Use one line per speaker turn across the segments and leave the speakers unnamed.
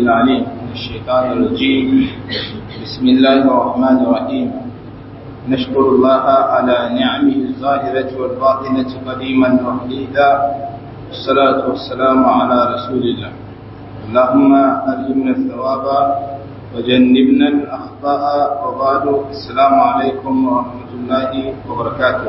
العليم من الشيطان الرجيم بسم الله الرحمن الرحيم نشكر الله على نعمه الظاهرة والباطنة قديما وحديدا والصلاة والسلام على رسول الله اللهم ألهمنا الثواب وجنبنا الأخطاء وبعد السلام عليكم ورحمة الله وبركاته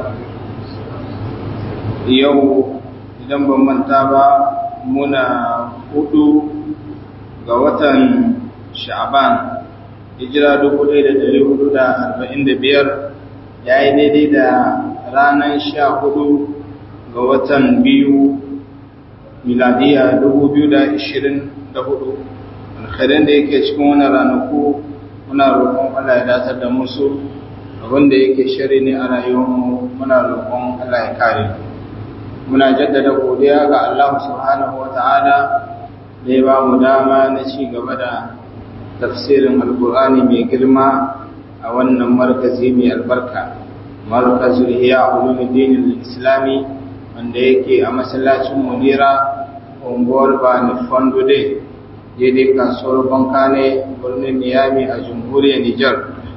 يوم idan ban manta ba muna hudu ga watan sha'ban hijira 1445 ya yi daidai da ranar sha hudu ga watan biyu miladiya 2024 alkhairin da yake cikin wani ranaku muna roƙon Allah ya datar da musu abinda yake shari ne a rayuwarmu muna roƙon Allah ya kare muna jaddada godiya ga Allah subhanahu wata'ala da ya ba mu dama na ci gaba da tafsirin alkur'ani mai girma a wannan markazi mai albarka markazul hiya ulumuddin islami wanda yake a masallacin munira unguwar bani fondo de daidai kasuwar bankane birnin niyami a jamhuriyar nijar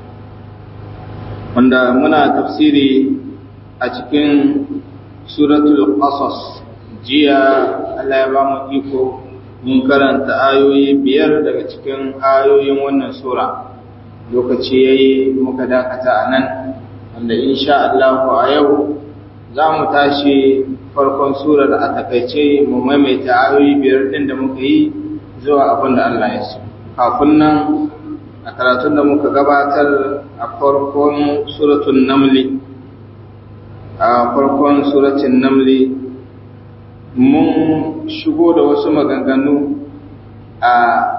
wanda muna tafsiri a cikin suratul qasas jiya Allah ya ba mu iko mun karanta ayoyi biyar daga cikin ayoyin wannan sura lokaci yayi muka dakata a nan wanda insha Allah a yau za mu tashi farkon surar a takaice mu maimaita ayoyi biyar din da muka yi zuwa abin da Allah ya so kafin nan a karatun da muka gabatar a farkon suratul namli a farkon suratun namli mun shigo da wasu maganganu a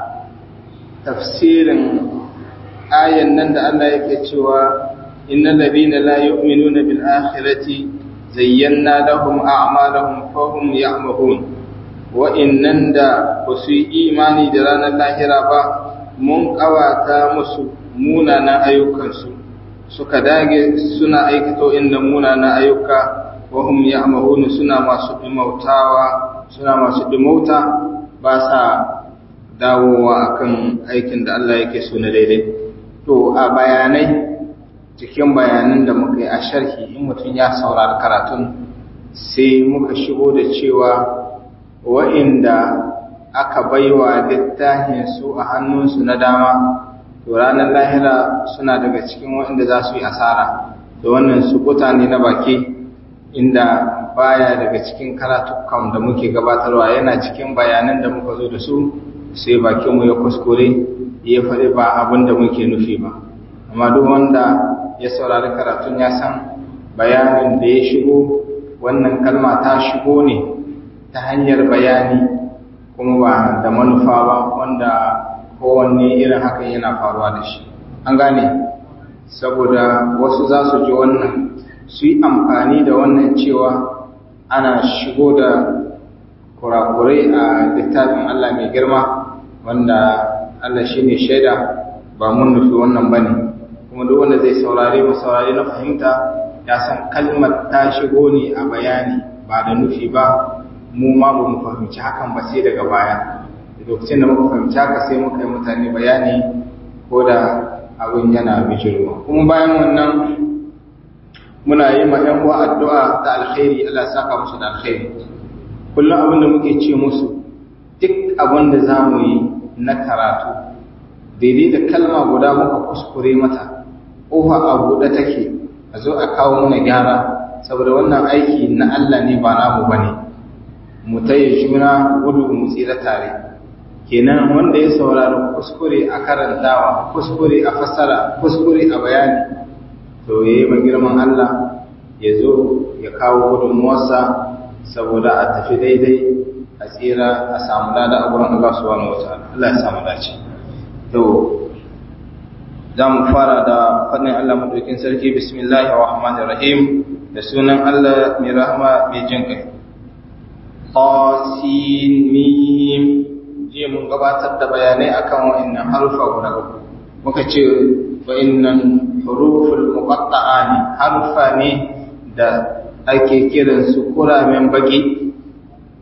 tafsirin ayan nan da Allah yake cewa innal ladina la yu'minuna bil akhirati zayyana lahum a'malahum fahum ya'mahun wa innan da basu yi imani da ranar lahira ba mun kawata musu munanan ayyukansu suka dage suna aikata inda munana ayyuka wahum ya'mahuna suna masu dimautawa suna masu dimauta ba sa dawowa akan aikin da Allah yake so na daidai to a bayanai cikin bayanan da muka yi a sharhi in mutum ya saurari karatun sai muka shigo da cewa wa'inda aka baiwa littafin su a hannunsu na dama to ranar lahira suna daga cikin waɗanda za su yi asara da wannan sukuta ne na baki inda baya daga cikin karatukan da muke gabatarwa yana cikin bayanan da muka zo da su sai bakinmu ya kuskure ya faɗi ba abin da muke nufi ba amma duk wanda ya saurari karatun ya san bayanin da ya shigo wannan kalma ta shigo ne ta hanyar bayani kuma ba da manufa ba wanda kowanne irin hakan yana faruwa da shi an gane saboda wasu za su ji wannan su yi amfani da wannan cewa ana shigo da kurakurai a littafin Allah mai girma wanda Allah shi ne shaida ba mun nufi wannan ba ne kuma duk wanda zai saurare mu saurare na fahimta ya san kalmar ta shigo ne a bayani ba da nufi ba mu ma ba mu fahimci hakan ba sai daga baya lokacin da muka fahimci haka sai muka yi mutane bayani ko da abin yana bijirwa kuma bayan wannan muna yi ma ‘yan uwa addu'a da alkhairi Allah saka musu da alkhairi kullum abin da muke ce musu duk abin da za mu yi na karatu daidai da kalma guda muka kuskure mata ƙofa a buɗe take a zo a kawo mana gyara saboda wannan aiki na Allah ne ba namu ba ne mu taya juna gudu mu tsira tare kenan wanda ya saurari kuskure a karantawa kuskure a fassara kuskure a bayani to ya yi girman Allah ya zo ya kawo gudunmuwarsa saboda a tafi daidai a tsira a samu lada a wurin Allah subhanahu wa ta'ala Allah ya samu dace to za mu fara da faɗin Allah madaukin sarki bismillahir rahmanir rahim da sunan Allah mai rahama mai jin kai qasin mim je mun gabatar da bayanai akan wa'annan harufa guda uku muka ce wa'annan huruful muqatta'a ne harufa ne da ake kiran su kuramen baki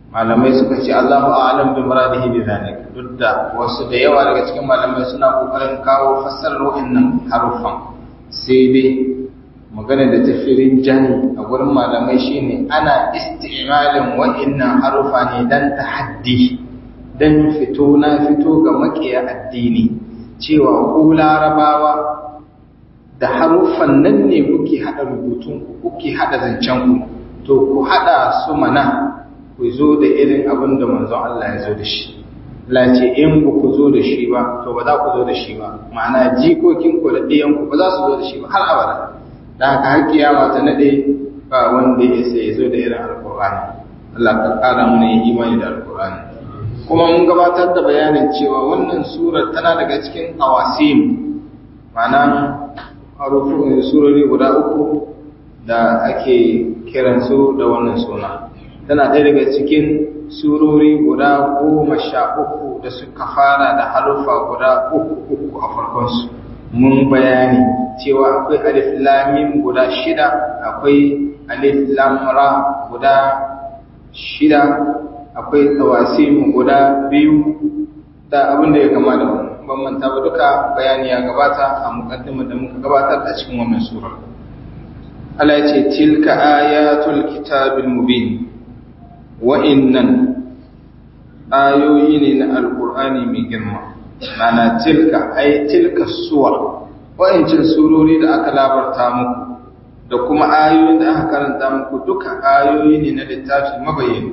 malamai suka ce Allahu a'lam bi muradihi bi zalika duk da wasu da yawa daga cikin malamai suna kokarin kawo fassarar wa'annan harufan sai dai magana da tafirin jani a gurin malamai shine ana isti'malin wa'annan harufa ne dan tahaddi dan fito na fito ga makiya addini cewa ku larabawa da haruffan nan ne kuke hada rubutun ku kuke hada zancen ku to ku hada su mana ku zo da irin abin da manzon Allah ya zo da shi Allah ce in ba ku zo da shi ba to ba za ku zo da shi ba ma'ana jikokin ku da ɗiyan ku ba za su zo da shi ba har abada da haka har kiyama ta nade ba wanda ya sai ya zo da irin alqur'ani Allah ka kara mana yin imani da alqur'ani kuma mun gabatar da bayanin cewa wannan surar tana daga cikin awasim ma'ana harufin surori guda uku da ake kiransu da wannan suna tana ɗaya daga cikin surori guda goma sha uku da suka fara da harufa guda uku uku a farkonsu mun bayani cewa akwai alif lamim guda shida akwai alif lamra guda shida akwai tawasim guda biyu da abin da ya kama da wannan ban manta ba duka bayani ya gabata a mukaddimar da muka gabatar a cikin wannan sura Allah ya ce tilka ayatul kitabil mubin wa'innan ayoyi ne na alkur'ani mai girma mana tilka ai tilka suwar wa'incin surori da aka labarta muku da kuma ayoyin da aka karanta muku duka ayoyi ne na littafi mabayin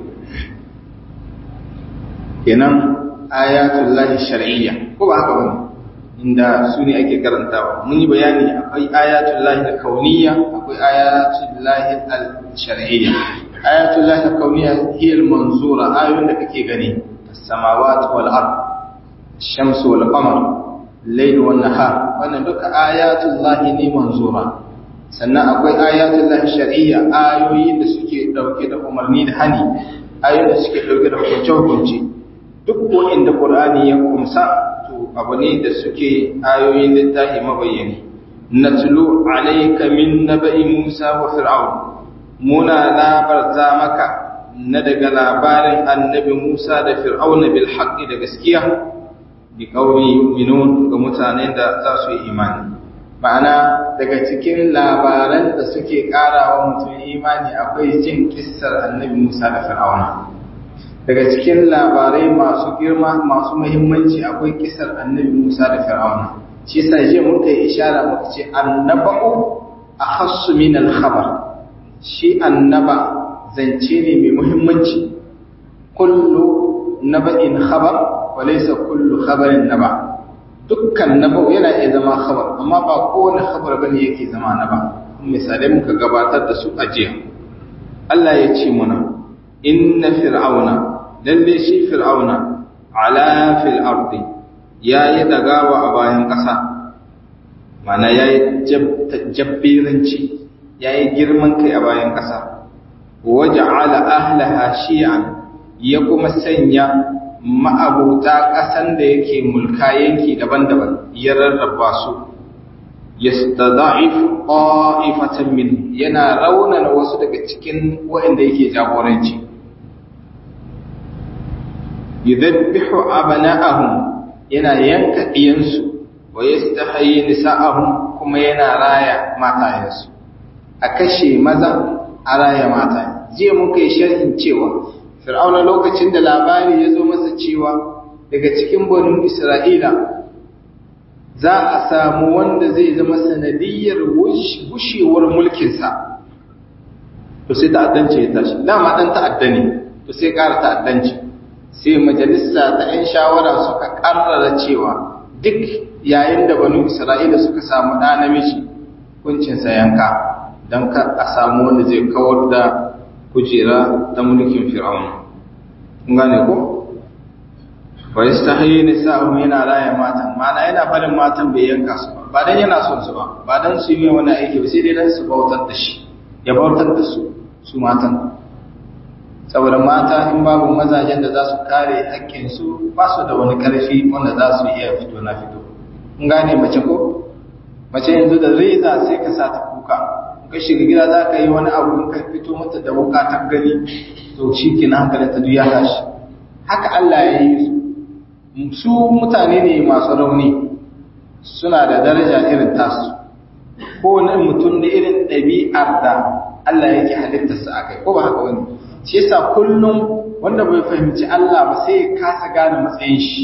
kenan ayatul lahi shar'iyya ko ba haka bane inda su ne ake karantawa mun yi bayani akwai ayatul lahi kauniyya akwai ayatul lahi al-shar'iyya ayatul lahi kauniyya hiya al-manzura ayoyin da kake gani as-samawati wal ard ash-shamsu wal qamar layl wan nahar wannan duka ayatul lahi ne manzura sannan akwai ayatul lahi shar'iyya ayoyi da suke dauke da umarni da hani ayoyin da suke dauke da hukunce hukunci duk wanda qur'ani ya kumsa to abu ne da suke ayoyin littafi mabayyani natlu alayka min naba'i musa wa fir'aun muna labarta maka na daga labarin annabi Musa da Fir'auna bil haqqi da gaskiya bi qawli yu'minun ga mutanen da za su yi imani ma'ana daga cikin labaran da suke karawa mutum imani akwai jin kissar annabi Musa da Fir'auna daga cikin labarai masu girma masu muhimmanci akwai kissar annabi Musa da Fir'auna shi yasa je muka yi ishara muka ce annaba'u akhassu min al-khabar shi annaba zance ne mai muhimmanci kullu naba'in khabar wa laysa kullu khabarin naba dukkan naba yana iya zama khabar amma ba kowane khabar bane yake zama naba misalai muka gabatar da su a jiya Allah ya ce muna inna fir'auna lalle shi fir'auna ala fil ardi yayi dagawa a bayan ƙasa mana yayi jabbiranci ya yi girman kai a bayan ƙasa waje ala ahlaha shi'an ya kuma sanya ma'abuta ƙasan da yake mulka yanki daban-daban ya rarraba su ya stada'ifu ƙa'ifatan min yana raunana wasu daga cikin waɗanda yake jagoranci yudabbihu abana'ahum yana yanka ɗiyansu wa yastahayi nisa'ahum kuma yana raya matayensu a kashe maza a raya mata jiya muka yi sharhin cewa fir'auna lokacin da labari ya zo masa cewa daga cikin banin isra'ila za a samu wanda zai zama sanadiyyar gushewar mulkinsa to sai ta'addanci ya tashi dama dan ta'adda ne to sai ƙara ta'addanci sai majalisa ta 'yan shawara suka ƙarrara cewa duk yayin da banu isra'ila suka samu ɗa namiji kuncinsa yanka don ka a samu wanda zai kawar da kujera ta mulkin fir'aun gane ko wa yastahi nisa'u yana raya matan mana yana barin matan bai yanka su ba ba dan yana son su ba ba dan su yi wani aiki ba sai dai dan su bautar da shi ya bautar da su su matan saboda mata in babu mazajen da za su kare haƙƙin su ba su da wani ƙarfi wanda za su iya fito na fito gane mace ko mace yanzu da reza sai ka sa ta kuka ka shiga gida za ka yi wani abu in ka fito mata da wuka ta gani to shi ke na hankalin ta ya tashi haka Allah ya yi su su mutane ne masu rauni suna da daraja irin tasu ko wani mutum da irin ɗabi'ar da Allah yake halittarsa a kai ko ba haka wani shi yasa kullum wanda bai fahimci Allah ba sai ya kasa gane matsayin shi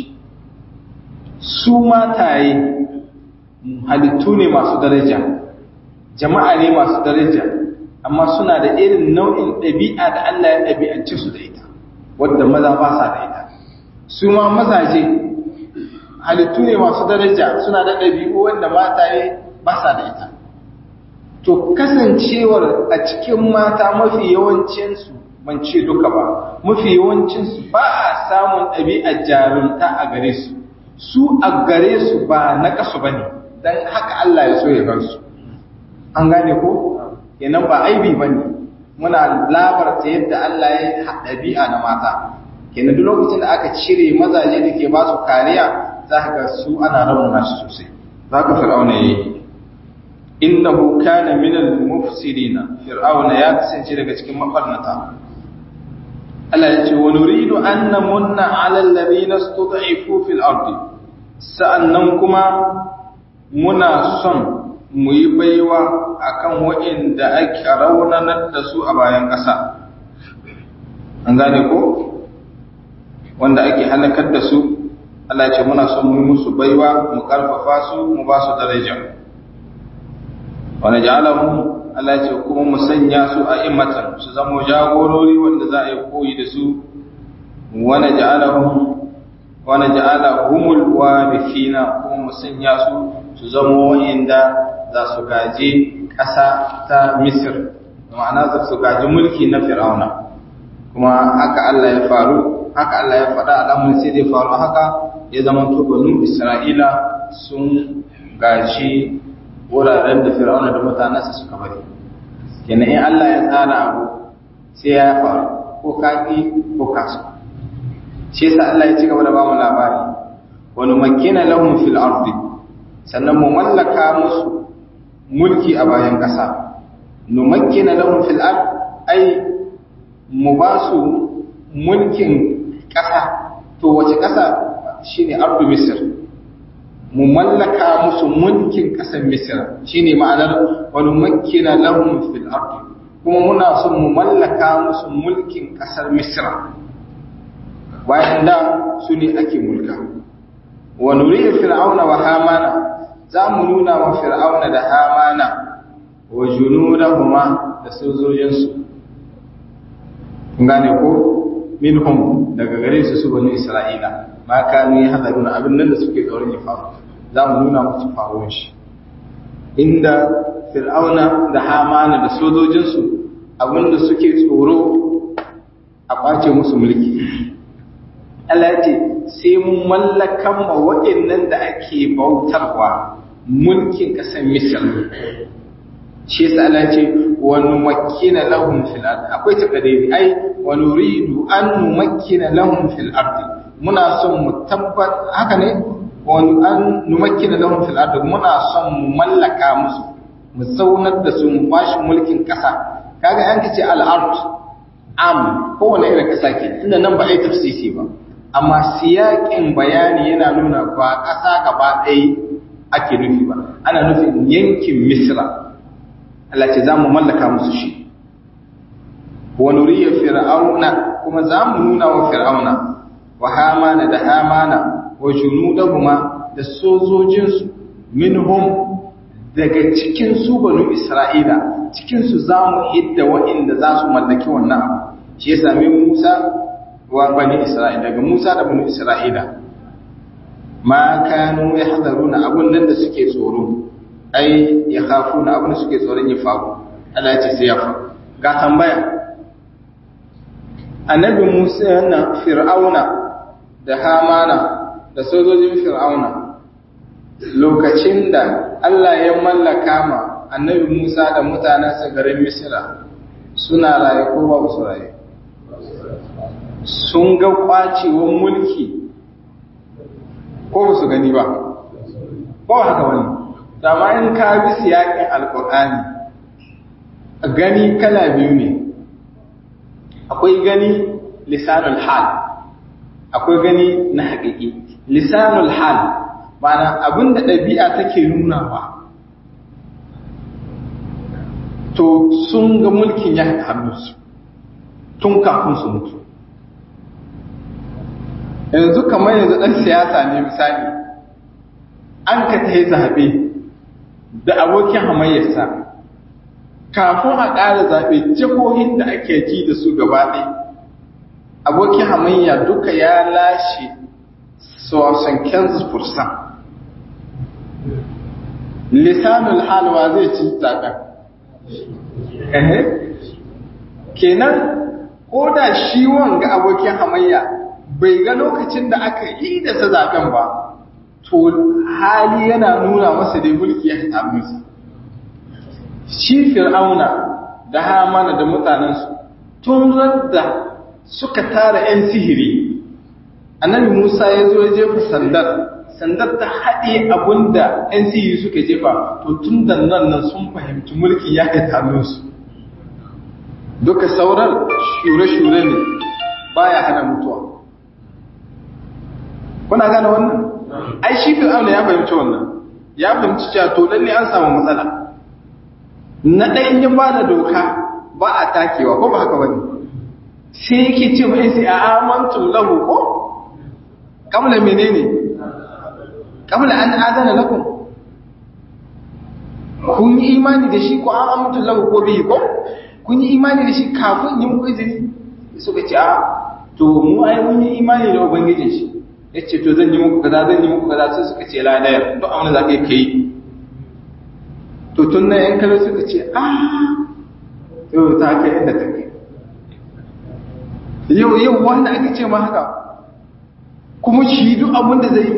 su mataye halittu ne masu daraja jama'a ne masu daraja amma suna da irin nau'in ɗabi'a da Allah ya ɗabi'ance su da ita wadda maza ba sa da ita su ma mazaje halittu ne masu daraja suna da ɗabi'u wanda mataye ba sa da ita to kasancewar a cikin mata mafi yawancinsu ban ce duka ba mafi yawancinsu ba a samun ɗabi'ar jarumta a gare su su a gare su ba na kasu ba ne don haka Allah ya so ya bar su an gane ko kenan ba aibi ba ne muna labarta yadda Allah ya ɗabi'a na mata kenan duk lokacin da aka cire mazaje da ke ba su kariya za ka ga su ana rauna su sosai za ka fir'auna ya yi innahu kana min al-mufsidina fir'auna ya kasance daga cikin mafarnata Allah ya ce wa nuridu an namunna 'ala alladhina istud'ifu fil ardi sa'annan kuma muna son mu yi baiwa akan waɗanda ake raunanar da su a bayan ƙasa an gane ko wanda ake halakar da su Allah ce muna son mu yi musu baiwa mu karfafa su mu ba su daraja wani ja'alahum Allah ce kuma mu sanya su a immatan su zama jagorori wanda za a yi koyi da su wani ja'alahum wani ja'alahumul warithina kuma mu sanya su su zama wa'inda za su gaji ƙasa ta Misir ma'ana za su gaji mulki na Fir'auna kuma haka Allah ya faru haka Allah ya faɗa al'amuran sai dai faru haka ya zama to banu Isra'ila sun gaji wuraren da Fir'auna da mutanensa suka bari kenan in Allah ya tsara abu sai ya faru ko kaki ko kasu shi yasa Allah ya ci gaba da ba mu labari wa numakkina lahum fil ardi sannan mu mallaka musu mulki a bayan ƙasa numakkina lahum fil ard ai mu ba su mulkin ƙasa to wace ƙasa shine ardu misr mu mallaka musu mulkin ƙasar misr shine ma'anar wa numakkina lahum fil ard kuma muna son mu mallaka musu mulkin ƙasar misr bayan da su ne ake mulka wa nuriya fir'auna wa hamana za mu nuna wa fir'auna da hamana wa junudahuma da sojojinsu gane ko minhum daga gare su su bani isra'ila ma kanu ya hadaruna abin nan da suke tsoron ya faru za mu nuna musu faruwar shi inda fir'auna da hamana da sojojinsu abin da suke tsoro a kwace musu mulki Allah ya ce sai mun mallakan ma waɗannan da ake bautarwa mulkin ƙasar Misir. Shi yasa Allah ya ce wa numakkina lahum fil ard. Akwai takadiri ai wa nuridu an numakkina lahum fil ard. Muna son mu tabbat haka ne wa an numakkina lahum fil ard. Muna son mu mallaka musu mu zaunar da su mu bashi mulkin ƙasa. Kaga an kace al-ard am kowane irin ƙasa ke inda nan ba ai tafsisi ba. amma siyaƙin bayani yana nuna ba ƙasa gaba ɗaya ake nufi ba ana nufin yankin misra Allah ce za mu mallaka musu shi wa nuriya fir'auna kuma za mu nuna wa fir'auna wa hamana da hamana wa junudahuma da sojojinsu minhum daga cikin su banu isra'ila cikin su za mu hidda waɗanda za su mallaki wannan abu shi ya sami musa wa bani Isra'ila daga Musa da bani Isra'ila ma kanu yahdharuna abun nan da suke tsoro ai ya khafuna abun da suke tsoron ya faru Allah ya ce sai ya faru ga tambaya annabi Musa na Fir'auna da Hamana da sojojin Fir'auna lokacin da Allah ya mallaka ma annabi Musa da mutanensa garin Misra suna raye ko ba su raye sun ga kwacewar mulki ko ba su gani ba ba haka wani dama in ka bi siyakin alkur'ani gani kala biyu ne akwai gani lisanul hal akwai gani na haƙiƙi lisanul hal ma'ana abinda ɗabi'a take nunawa to sun ga mulkin ya hannunsu tun kafin su mutu yanzu kamar yanzu ɗan siyasa ne misali an ka ta yi zaɓe da abokin hamayyarsa kafin a ƙara zaɓe jihohin da ake ji da su gaba ɗaya abokin hamayya duka ya lashe sosan kansas fursan lisanul halwa zai ci zaɓen kenan ko da shi wanga abokin hamayya bai ga lokacin da aka yi da sa zaɓen ba to hali yana nuna masa dai mulki ya ta musu shi fir'auna da hamana da mutanensu tun da suka tara 'yan sihiri annabi musa ya zo ya jefa sandar sandar ta haɗe abinda 'yan sihiri suka jefa to tun da nan nan sun fahimci mulki ya ta musu duka sauran shure-shure ne baya hana mutuwa kuna gane wannan ai shi fir'auna ya fahimci wannan ya fahimci cewa to lalle an samu matsala na ɗayan ya ba da doka ba a takewa ko ba haka bane sai yake ce mai sai a amantum lahu ko kamla menene kamla an adana lakum kun yi imani da shi ko an amantum lahu ko bihi ko kun yi imani da shi kafin yi muku izini suka ce a to mu ai mun yi imani da ubangijin shi yace to zan yi muku kaza zan yi muku kaza sai suka ce la daya to amma za ka yi to tun nan yan kallo suka ce a to ta kai inda ta kai yau yau wanda aka ce ma haka kuma shi duk abin da zai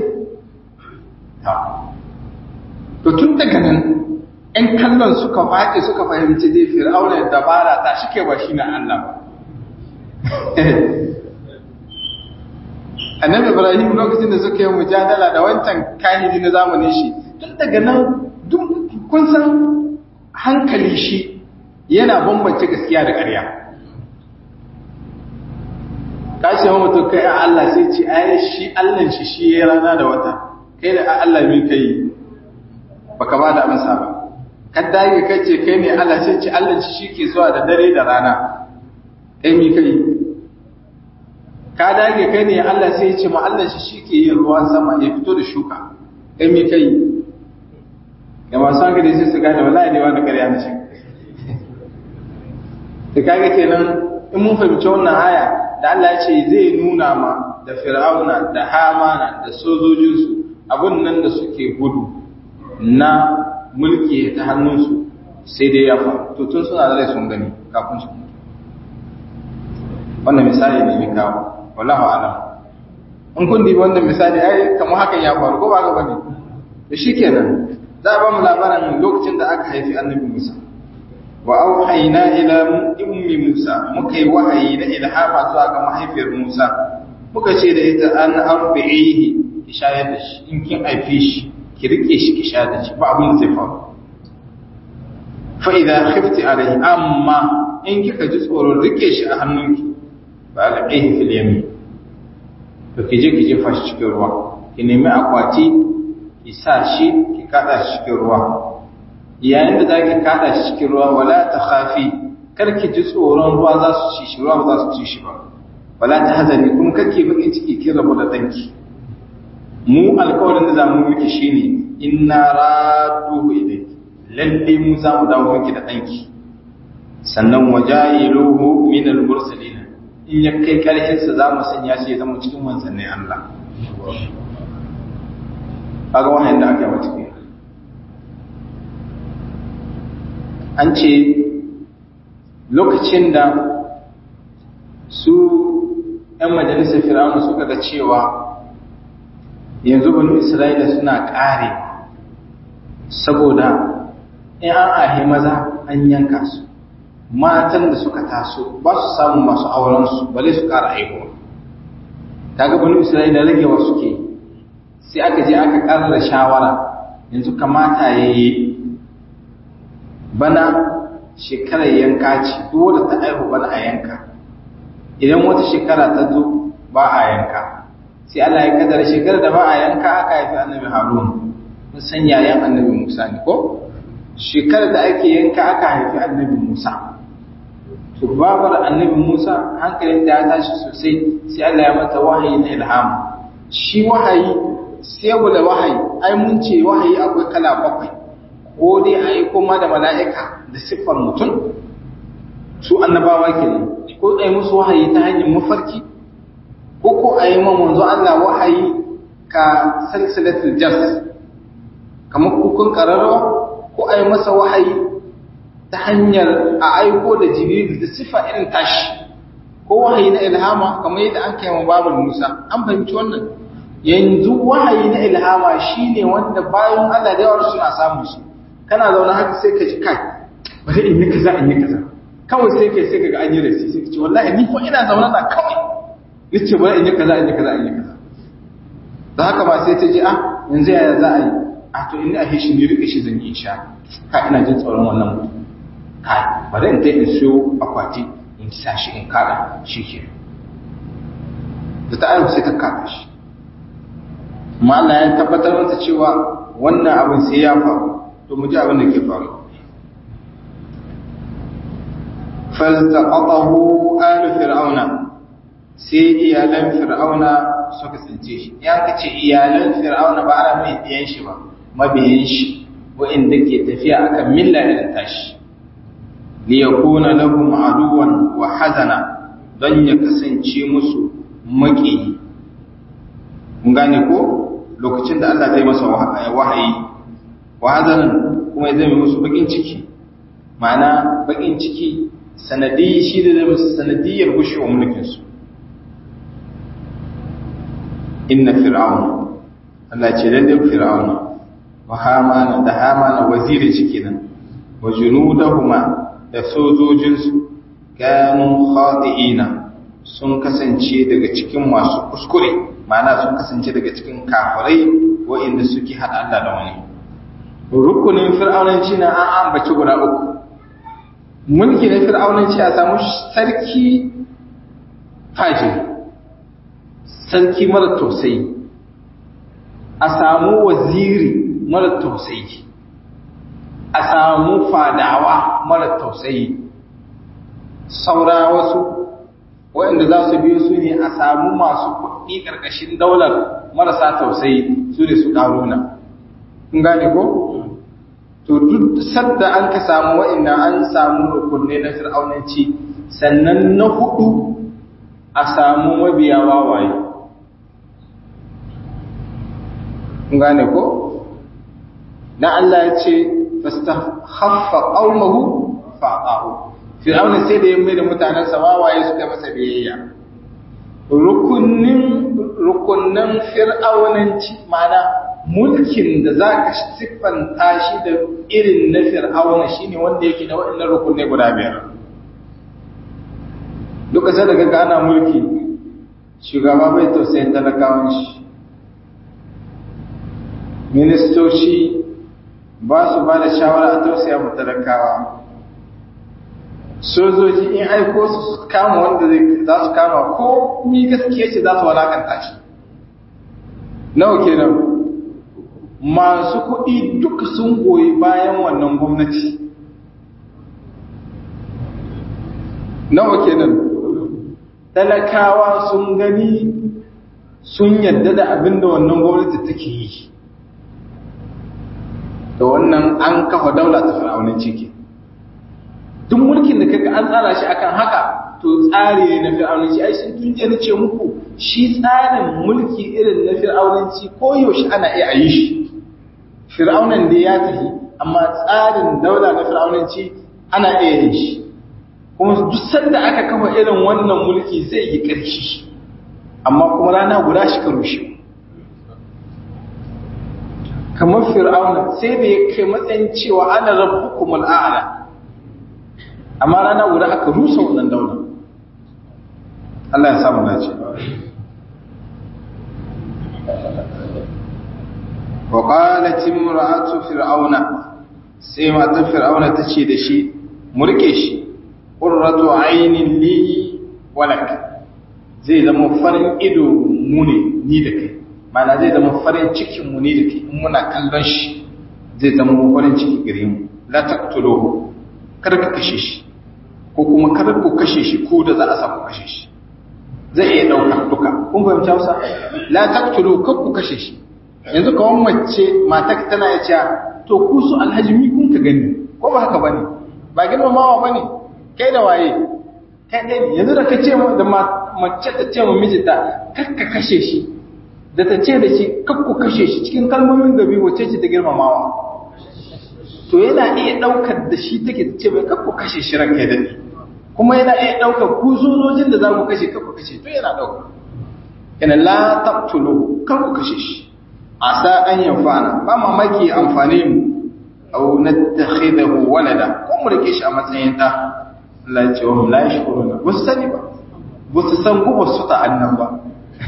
to tun daga nan ‘yan kallon suka faɗi suka fahimci dai fir'auna dabara ta shi ke ba shi na Allah ba annabi ibrahim lokacin da suka yi mujadala da wancan kahiri na zamanin shi tun daga nan kun san hankali shi yana bambance gaskiya da ƙarya kashi wa mutum kai a Allah sai ce ai shi Allah shi shi ya rana da wata kai da Allah mi kai baka ba da amsa ba kan dage kai ce kai ne Allah sai ce Allah shi ke zuwa da dare da rana kai mi kai ka dage kai ne Allah sai ce ma Allah shi ke yin ruwan sama ya fito da shuka kai mi kai ga masu hankali sai su gane wallahi ne wani ƙarya na ce da kaga kenan in mun fahimci wannan aya da Allah ya ce zai nuna ma da fir'auna da hamana da sojojinsu abun nan da suke gudu na mulki ta hannunsu sai dai ya faru to tun suna da rai sun gani kafin su mutu wannan misali ne mai kawo wallahu alam in kun dibi wannan misali ai kamar hakan ya faru ko ba ga bane da shikenan za a ba mu labarin lokacin da aka haifi annabi Musa wa auhayna ila ummi Musa muka yi wahayi na ilhama zuwa ga mahaifiyar Musa muka ce da ita an arbi'ihi ki shayar da shi in kin haife shi ki rike shi ki shayar da shi ba abin zai faru fa idza khifti alayhi amma in kika ji tsoron rike shi a hannunki ba alqihi fil yamin to ki je ki jefa shi cikin ruwa ki nemi akwati ki sa shi ki kada shi cikin ruwa yayin da za ki kada shi cikin ruwa wala ta khafi kar ki ji tsoron ruwa za su ci shi ruwa ba za su ci shi ba wala ta hazani kuma kar ki bakin ciki ki rabu da danki mu alkawarin da za mu miki shine inna raduhu ilayki lalle mu za mu dawo miki da danki sannan wajayiluhu min al-mursalin in ya kai karhin sa za mu sanya shi ya zama cikin manzannin Allah kaga wahayin da aka yi mata kenan an ce lokacin da su 'yan majalisar fir'aunu suka ga cewa yanzu banu isra'ila suna ƙare saboda in an ahe maza an yanka su matan da suka taso ba su samun masu aurensu bale su ƙara aihuwa kaga banu isra'ila ragewa suke sai aka je aka ƙarar da shawara yanzu kamata ya yi bana shekarar yanka ce duk wanda ta aihu bana a yanka idan wata shekara ta zo ba a yanka sai Allah ya kaddara shekarar da ba a yanka aka haifi annabi Harun mun san yayan annabi Musa ne ko shekarar da ake yanka aka haifi annabi Musa to babar annabi Musa hankalin da ya tashi sosai sai Allah ya mata wahayi na ilham shi wahayi sai da wahayi ai mun ce wahayi akwai kala bakwai ko dai a yi koma da mala'ika da siffar mutum su annabawa kenan ko a yi musu wahayi ta hanyar mafarki ko ko a yi manzo Allah wahayi ka salsalatul jas kamar kukun kararrawa ko a yi masa wahayi ta hanyar a aiko da jibril da siffa irin tashi ko wahayi na ilhama kamar yadda an kai wa babul musa an fahimci wannan yanzu wahayi na ilhama shine wanda bayan Allah da yawa suna samu shi kana zaune haka sai ka ji kai bari in yi kaza in yi kaza kawai sai kai sai kaga an yi rasi sai ka ce wallahi ni fa ina zaune na kawai yace bari in yi kaza in yi kaza in yi kaza da haka ba sai ta ji ah yanzu yaya za a yi a to in a shi ni rike shi zan yi insha ka ina jin tsoron wannan mutum kai bari in tai in siyo akwati in sa shi in kada shi ke da ta ayyuka sai ta kada shi amma Allah ya tabbatar mata cewa wannan abin sai ya faru to mu ji abin da ke faru faltaqatahu alu fir'auna sai iyalan fir'auna suka tsince shi ya kace iyalan fir'auna ba ana mai diyan shi ba mabiyan shi wa'inda ke tafiya akan milla irin tashi li yakuna lahum aduwan wa hazana don ya kasance musu maki kun gane ko lokacin da Allah zai masa wahayi wa hazanan kuma ya zama musu bakin ciki ma'ana bakin ciki sanadi shi da zai musu sanadiyar gushewa mulkinsu inna fir'auna Allah ce lalle fir'auna wa hamana da hamana wazirin shi kenan wa junudahuma da sojojinsu kanu khati'ina sun kasance daga cikin masu kuskure ma'ana sun kasance daga cikin kafirai wa'inda suke hada Allah da wani rukunin fir'aunanci na an ambaci guda uku mulki na fir'aunanci a samu sarki fajiri sarki mara tausayi a samu waziri mara tausayi a samu fadawa mara tausayi saura wasu waɗanda za su biyo su ne a samu masu kuɗi ƙarƙashin daular marasa tausayi su ne su ƙaruna kun gane ko? to duk sadda an ka samu wa'inda an samu rukunne na fir'aunanci sannan na hudu a samu mabiya wawaye gane ko na Allah ya ce fastakhaffa qaumahu fa'ahu fir'auna sai da ya mai da mutanen sa wawaye suka masa biyayya rukunnin rukunnan fir'aunanci mana mulkin da za ka siffanta shi da irin na fir'auna shine wanda yake da waɗannan rukunai guda biyar duka sai daga gana mulki shugaba bai tausayin talakawan shi ministoci ba su ba da shawara a tausaya mu talakawa sojoji in aiko su kama wanda za su kama ko mi gaskiya ce za su walakanta shi nawa kenan masu kuɗi duk sun goyi bayan wannan gwamnati nawa kenan talakawa sun gani sun yadda da abin da wannan gwamnati take yi da wannan an kafa daula ta fir'aunin ciki duk mulkin da kaga an tsara shi akan haka to tsari ne na fir'aunanci ai sun tun na ce muku shi tsarin mulki irin na fir'aunanci ko yaushe ana iya yi shi fir'aunan da ya tafi amma tsarin daula na fir'aunanci ana iya yin shi kuma duk sanda aka kafa irin wannan mulki zai yi ƙarfi amma kuma rana guda shi ka rushe kamar fir'auna sai da ya kai matsayin cewa ana rabbukum al'ala amma rana guda aka rusa wannan daula Allah ya samu dace wa qalat imra'atu fir'auna sai matar fir'auna tace da shi mu rike shi qurratu aynin li walak zai zama farin ido mu ne ni da kai mana zai zama farin cikin mu ne da kai in muna kallon shi zai zama farin ciki gare mu la taqtuluhu kar ka kashe shi ko kuma kar ku kashe shi ko da za a samu kashe shi zai iya daukar duka kun fahimci Hausa la taqtulu kar ku kashe shi yanzu kawan mace matar tana ya cewa to ku su alhaji mi kun ka gani ko ba haka bane ba girmamawa bane kai da waye kai dai yanzu da ka ce da mace ta ce wa mijinta kar ka kashe shi da ta ce da shi kar ku kashe shi cikin kalmomin gabi wace ce ta girmamawa to yana iya daukar da shi take ta ce bai kar ku kashe shi ranka ya dade kuma yana iya daukar ku sojojin da za ku kashe kar ku kashe to yana dauka yana la taqtulu kar ku kashe shi asa an yanfa'ana ba mamaki amfane mu aw nattakhidahu walada ko mu rike shi a matsayin da Allah ya ce wa la yashkuruna ba su sani ba ba su san gubar su ta annan ba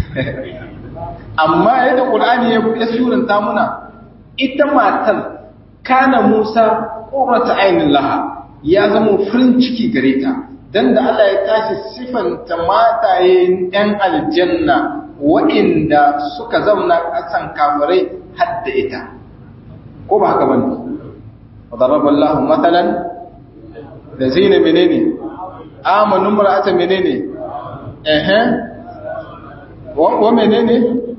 amma yadda Qur'ani ya suranta muna ita matar kana Musa qurrata ainin laha ya zama farin ciki gare ta dan da Allah ya tashi sifanta matayen ɗan aljanna waɗanda suka zauna ƙasan kafirai hadda ita ko ba haka bane wadaraba Allah matalan da zina menene amanu mar'ata menene eh eh wa menene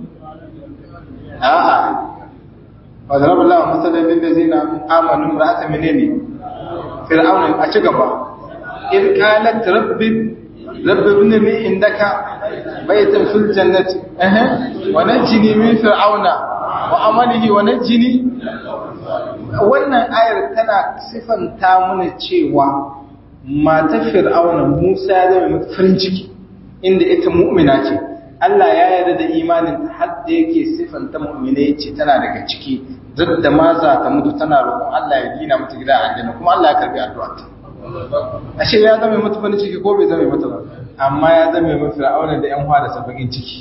a'a wadaraba Allah matalan lil ladina amanu mar'ata menene fir'auna a ci gaba in qalat rabbi rabbi ibn li indaka بيتا في الجنة أه. ونجني من فرعون وعمله ونجني wannan ayar tana sifanta mana cewa mata fir'auna Musa ya zama mata farin ciki inda ita mu'mina ce Allah ya yarda da imanin ta har da yake sifanta mu'mina yace tana daga ciki duk da ma za ta mutu tana roƙon Allah ya gina mata gida a aljanna kuma Allah ya karbi addu'arta ashe ya zama mata farin ciki ko bai zama mata ba amma ya zama mai fir'auna da yan da sabakin ciki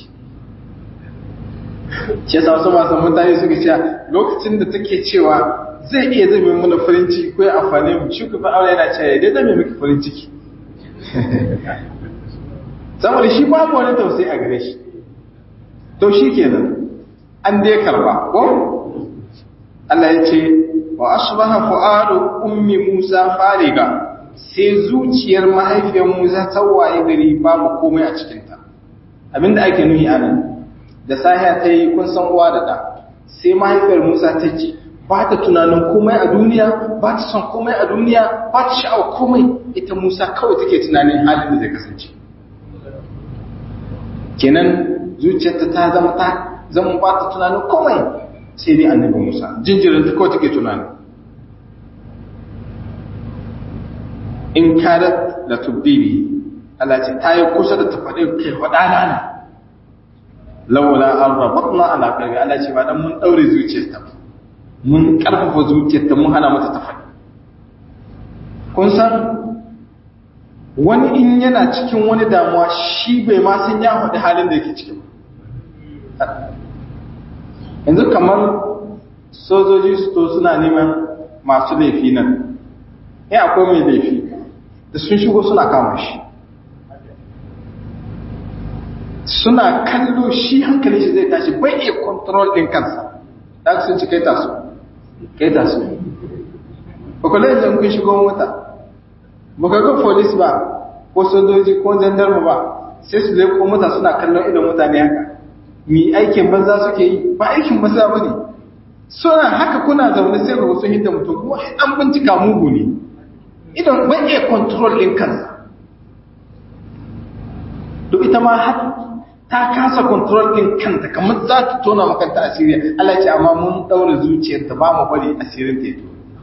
shi yasa wasu masu mutane suka ce lokacin da take cewa zai iya zama mana farin ciki ko ya amfane mu shi ku fir'auna yana cewa dai zama miki farin ciki saboda shi babu wani tausayi a gare shi to shi kenan an dai karba ko Allah ya ce wa asbaha fu'adu ummi Musa fariga sai zuciyar mahaifiyar Musa ta waye gari babu komai a cikinta abinda ake nuhi anan da sahiya ta yi kun san uwa da da sai mahaifiyar Musa ta ji ba ta tunanin komai a duniya ba ta son komai a duniya ba ta sha'awa komai ita Musa kawai take tunanin halin da zai kasance kenan zuciyarta ta zama ta zama ba ta tunanin komai sai dai annabi Musa jinjirin ta kawai take tunani in kadat la tubdibi Allah ce ta yi kusa da ta faɗi kai faɗa na laula an rabatna ala qalbi Allah ce ba dan mun daure zuciyarta ba mun karfafa zuciyarta mun hana mata ta faɗi kun san wani in yana cikin wani damuwa shi bai ma san ya faɗi halin da yake cikin yanzu kamar sojoji su to suna neman masu laifi nan ya akwai mai laifi da sun shigo suna kama shi suna kallo shi hankali shi zai tashi bai iya control ɗin kansa da sun ci kai taso kai taso ba kula da kun shigo mota ba ka ga police ba ko sojoji ko jandarma ba sai su leko mota suna kallon idan mutane haka mi aikin banza suke yi ba aikin banza ba ne suna haka kuna zaune sai ga sun hidda mutum kuma an bincika mugu ne idan bai iya control ɗin kansa duk ita ma har ta kasa control ɗin kanta kamar za ta tona makanta asiri Allah ce amma mun ɗaure zuciyarta ba mu bari asirin ta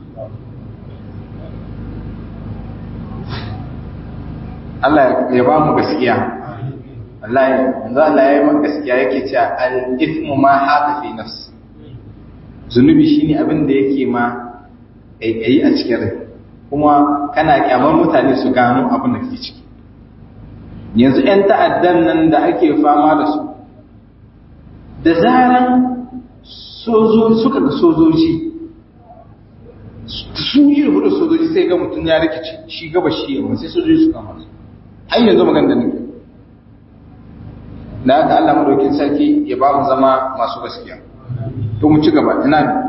Allah ya ba mu gaskiya Allah ya yanzu Allah ya yi man gaskiya yake cewa al-ithmu ma haka fi nafsi zunubi shine abin da yake ma ƙaiƙayi a cikin rai kuma kana kyamar mutane su gano abin da ke ciki yanzu 'yan ta'addan nan da ake fama da su da zaran suka ga sojoji su yi hudu sojoji sai ga mutum ya rikici shi gaba shi yawa sai sojoji su kama su har yanzu magan da nake da haka Allah madaukin sarki ya ba mu zama masu gaskiya to mu ci gaba ina ne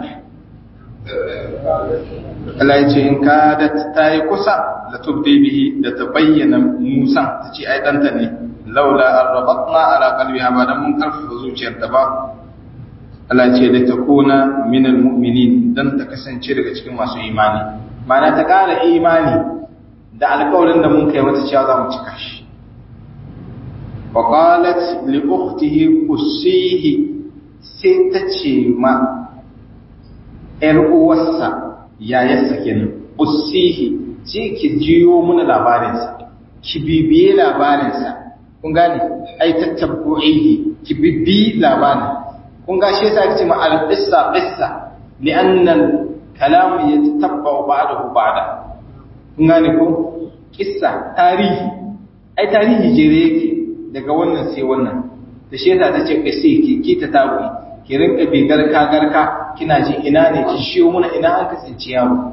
Allah ya ce in ka da ta yi kusa da tubdi bihi da ta bayyana Musa ta ce ai danta ne laula arrabatna ala qalbiha ba dan mun karfafa zuciyarta ba Allah ce da ta kuna minal mu'minin dan ta kasance daga cikin masu imani ma'ana ta ƙara imani da alƙawarin da mun kai mata cewa za mu cika shi wa qalat li ukhtihi qussihi sai ta ce ma ƴar uwarsa yayarsa kenan qussihi ce ki jiyo mana labarinsa ki bibiye labarinsa kun gane ai tattabbu'ihi ki bibi labarin kun ga shi yasa kace ma al-qissa qissa li'anna al-kalam yatatabbu ba'dahu ba'da kun gane ko qissa tarihi ai tarihi jere yake daga wannan sai wannan da shi yasa tace qissi ki ki ta tabu ki rinka bi garka garka kina ji ina ne ki shiyo muna ina an ka tsinci yaro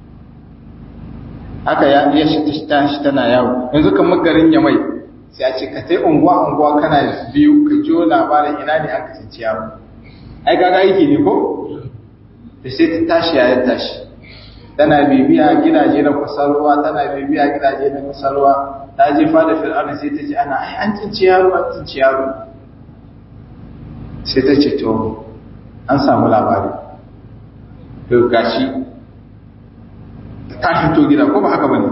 haka ya ya shi ta shi tana yawo yanzu kamar garin Yamai sai a ce ka sai unguwa unguwa kana biyu ka jiyo labarin ina ne aka tsinci yaro ai kaga aiki ne ko da sai ta tashi ya tashi tana bibiya gidaje na kusurwa tana bibiya gidaje na kusurwa ta je fada fir'auna sai ta ce ana ai an tsinci yaro an tsinci yaro sai ta ce to an samu labari to gashi ta fito gida ko ba haka bane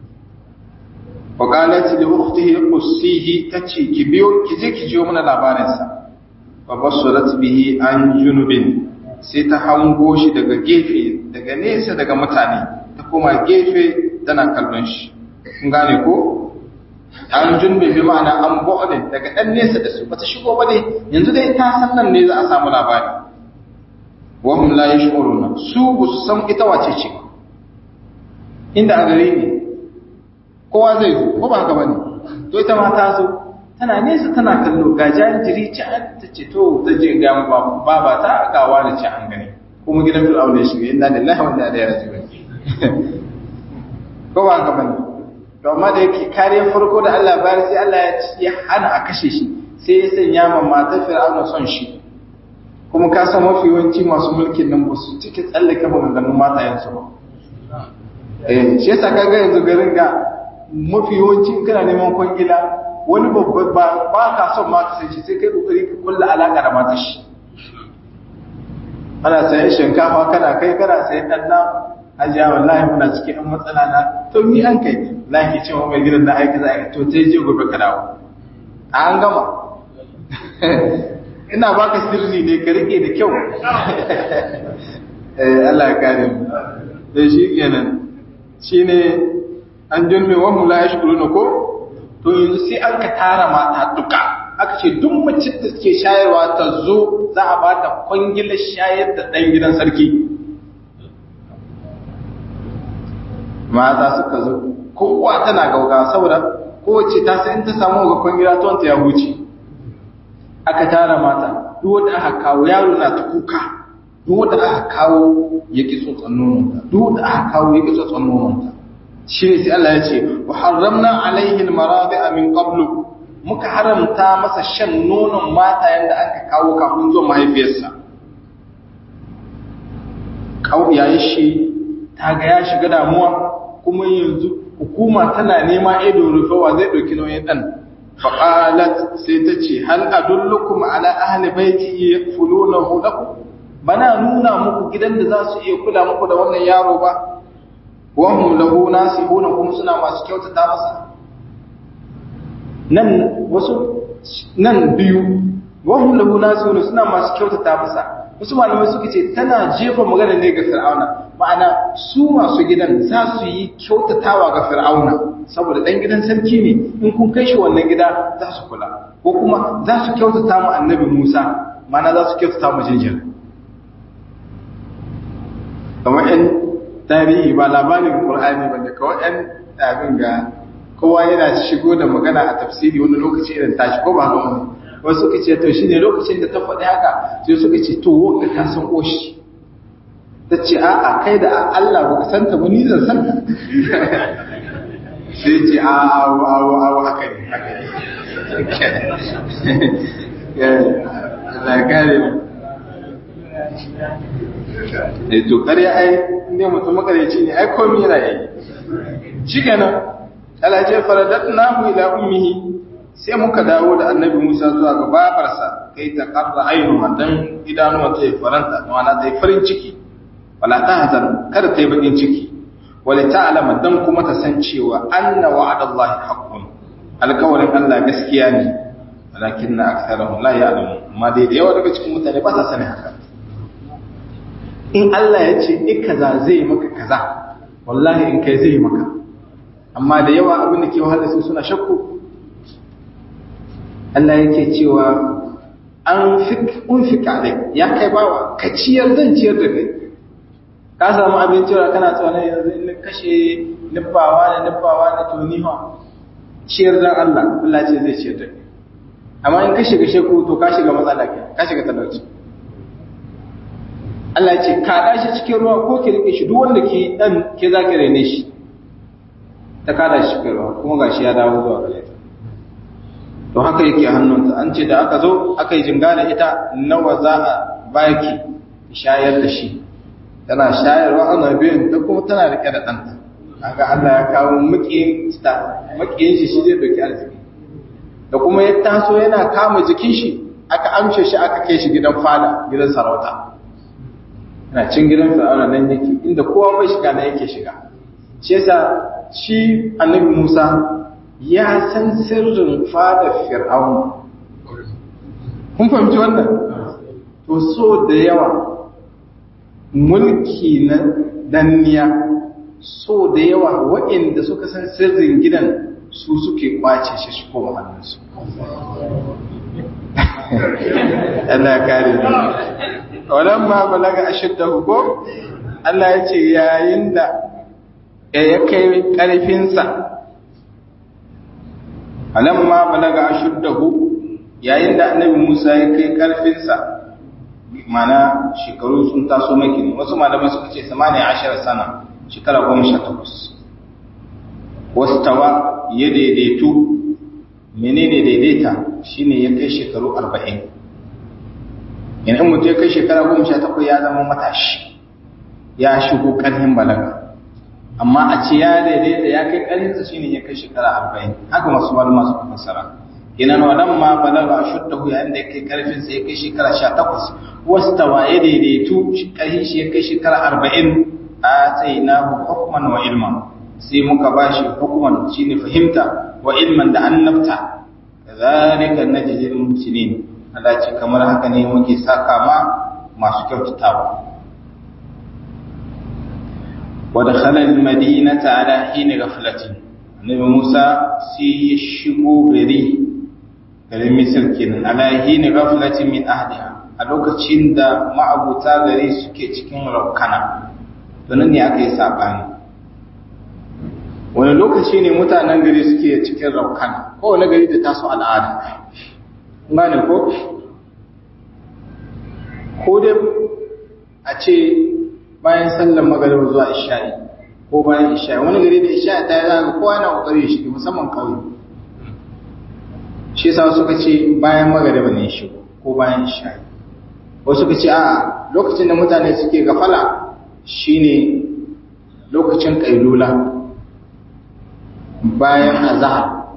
وقالت لأخته قصيه تتشي كبيو كجي كجيو من لابارنسا فبصرت به عن جنوب sai ta hango shi daga gefe daga nesa daga mutane ta koma gefe tana kallon shi kun gane ko an junbe bi ma'ana an bu'din daga dan nesa da su bata shigo ba dai yanzu dai ta san nan ne za a samu labari wa hum la yashuruna su ba su san ita wace ce inda a gare ne kowa zai zo ko ba haka bane to ita ma ta zo tana nesa tana kallo ga jariri ci an ta ce to ta je ga ba ba ta gawa da ci an gani kuma gidan fir'aun ya shiga inna lillahi wa inna ilaihi raji'un ko ba haka bane to amma da yake kariyar farko da Allah bayar sai Allah ya hana a kashe shi sai ya sanya ma matar fir'aun son shi kuma ka san mafi yawanci masu mulkin nan ba su cike tsallake maganganun matayensu ba eh shi yasa kaga yanzu garin ga mafi yawanci kana neman kwangila wani babba ba ba ka son ma kasance sai kai kokari ka kulla alaka da matar shi ana sayan shinkafa kana kai kana sayan dan na ajiya wallahi muna cikin ɗan matsala na to ni an kai lahi cewa mai gidan na aiki za a to sai je gobe ka dawo an gama ina baka sirri ne ka rike da kyau eh Allah ya kare mu da shi kenan shine an junme wa hum la yashkuruna ko to yanzu sai an ka tara mata duka aka ce duk mace da suke shayarwa ta zo za a ba ta kwangilar shayar da ɗan gidan sarki mata suka zo kowa tana gauga saboda kowace ta sai in ta samu ga kwangila ta wanta ya huce aka tara mata duk wanda aka kawo yaro na ta kuka duk wanda aka kawo ya ki tsotson nononta duk wanda aka kawo ya ki tsotson nononta shi ne sai Allah ya ce wa harramna alaihi almaradi'a min qablu muka haramta masa shan nonon mata yanda aka kawo kafin zuwa mahaifiyarsa kawo yayin shi ta ga ya shiga damuwa kuma yanzu hukuma tana nema ido rufewa zai ɗauki nauyin ɗan faƙalat sai ta ce hal adullukum ala ahli baiti yakfulunahu lakum bana nuna muku gidan da za su iya kula muku da wannan yaro ba wa hum lahu nasihuna kuma suna masu kyautata masa nan wasu nan biyu wa hum lahu nasihuna suna masu kyautata masa wasu malamai suka ce tana jefa magana ne ga fir'auna ma'ana su masu gidan za su yi kyautatawa ga fir'auna saboda dan gidan sarki ne in kun kai shi wannan gida za su kula ko kuma za su kyautata mu annabi Musa ma'ana za su kyautata mu jinjir kamar yan tarihi ba labarin Qur'ani ba da kawai yan abin ga kowa yana shigo da magana a tafsiri wani lokaci irin tashi ko ba haka wani wasu suka ce to shine lokacin da ta faɗi haka sai suka ce to wanda ta san oshi ta ce a'a kai da Allah ba ka santa ba ni zan san sai ce a awo awo awo haka ne haka ne Allah kare mu eh to ƙarya ai ne mutum makareci ne ai komai yana yi shi kenan Allah ce faradatnahu ila ummihi sai muka dawo da annabi Musa zuwa ga babarsa kai ta karra ainihin dan idanuwa ta yi faranta wana ta yi farin ciki wala ta hazan kada ta yi bakin ciki wala ta alama dan kuma ta san cewa anna wa'adallahi haqqun alkawarin Allah gaskiya ne walakin na aksarahum la ya'lamu amma dai da yawa daga cikin mutane ba sa sani haka in Allah ya ce in kaza zai maka kaza wallahi in kai zai maka amma da yawa abin da ke wahala su suna shakku Allah yake cewa an fik unfika dai ya kai bawa ka ciyar zan ciyar da kai ka samu abin cewa kana tsawon yanzu in kashe nufawa da nufawa da toniwa ciyar dan Allah Allah ce zai ciyar da kai amma in ka shiga sheku to ka shiga matsala ke ka shiga talauci Allah ce ka dashi cikin ruwa ko ki rike shi duk wanda ke dan ke zaki rene shi ta kada shi cikin ruwa kuma gashi ya dawo zuwa gare ta to haka yake hannunta an ce da aka zo aka yi jinga da ita nawa za a baki shayar da shi tana shayarwa ana biyan ta kuma tana rike da ɗanta kaga Allah ya kawo makiyin ta makiyin shi shi zai doki arziki da kuma ya taso yana kama jikin shi aka amshe shi aka kai shi gidan fada gidan sarauta yana cin gidan fir'auna nan yake inda kowa bai shiga nan yake shiga shi yasa shi annabi Musa ya san sirrin fada fir'auna kun fahimci wannan to so da yawa mulki na danniya so da yawa waɗanda suka san sirrin gidan su suke kwace shi shi koma hannunsu Allah ya kare ni wannan ma balaga ashiddahu ko Allah ya ce yayin da ya kai ƙarfinsa alamma balaga ashuddahu yayin da annabi Musa ya kai ƙarfinsa mana shekaru sun taso maki wasu malamai suka ce 18 sana shekara 18 wasu tawa ya daidaitu menene daidaita shine ya kai shekaru 40 in mutum ya kai shekara 18 ya zama matashi ya shigo ƙarfin balaga amma a ce ya daidaita ya kai ƙarfinsa shine ya kai shekara 40 haka masu malama suka fassara kenan wadan ma balaga shuddahu yayin da ya kai ƙarfinsa ya kai shekara 18 wasu tawa ya daidaitu ƙarfin shi ya kai shekara 40 a tsainahu hukman wa ilman sai muka bashi hukman shine fahimta wa ilman da annabta zalika najzil muhsinin Allah ce kamar haka ne muke saka ma masu kyautatawa wa dakhala al-madinata ala hin ghaflatin Annabi Musa sai ya shigo gari garin Misir kenan ala hin ghaflatin min ahliha a lokacin da ma'abuta gari suke cikin raukana domin ne aka yi sabani wani lokaci ne mutanen gari suke cikin raukana kowane gari da taso al'ada gane ko ko dai a ce bayan sallan magariba zuwa isha'i ko bayan isha'i wani gari da isha'i ta yi zaga kowa yana kokari ya shiga musamman kauye shi sa suka ce bayan magariba ne shigo ko bayan isha'i wasu suka ce a lokacin da mutane suke gafala shine lokacin kailula bayan azhar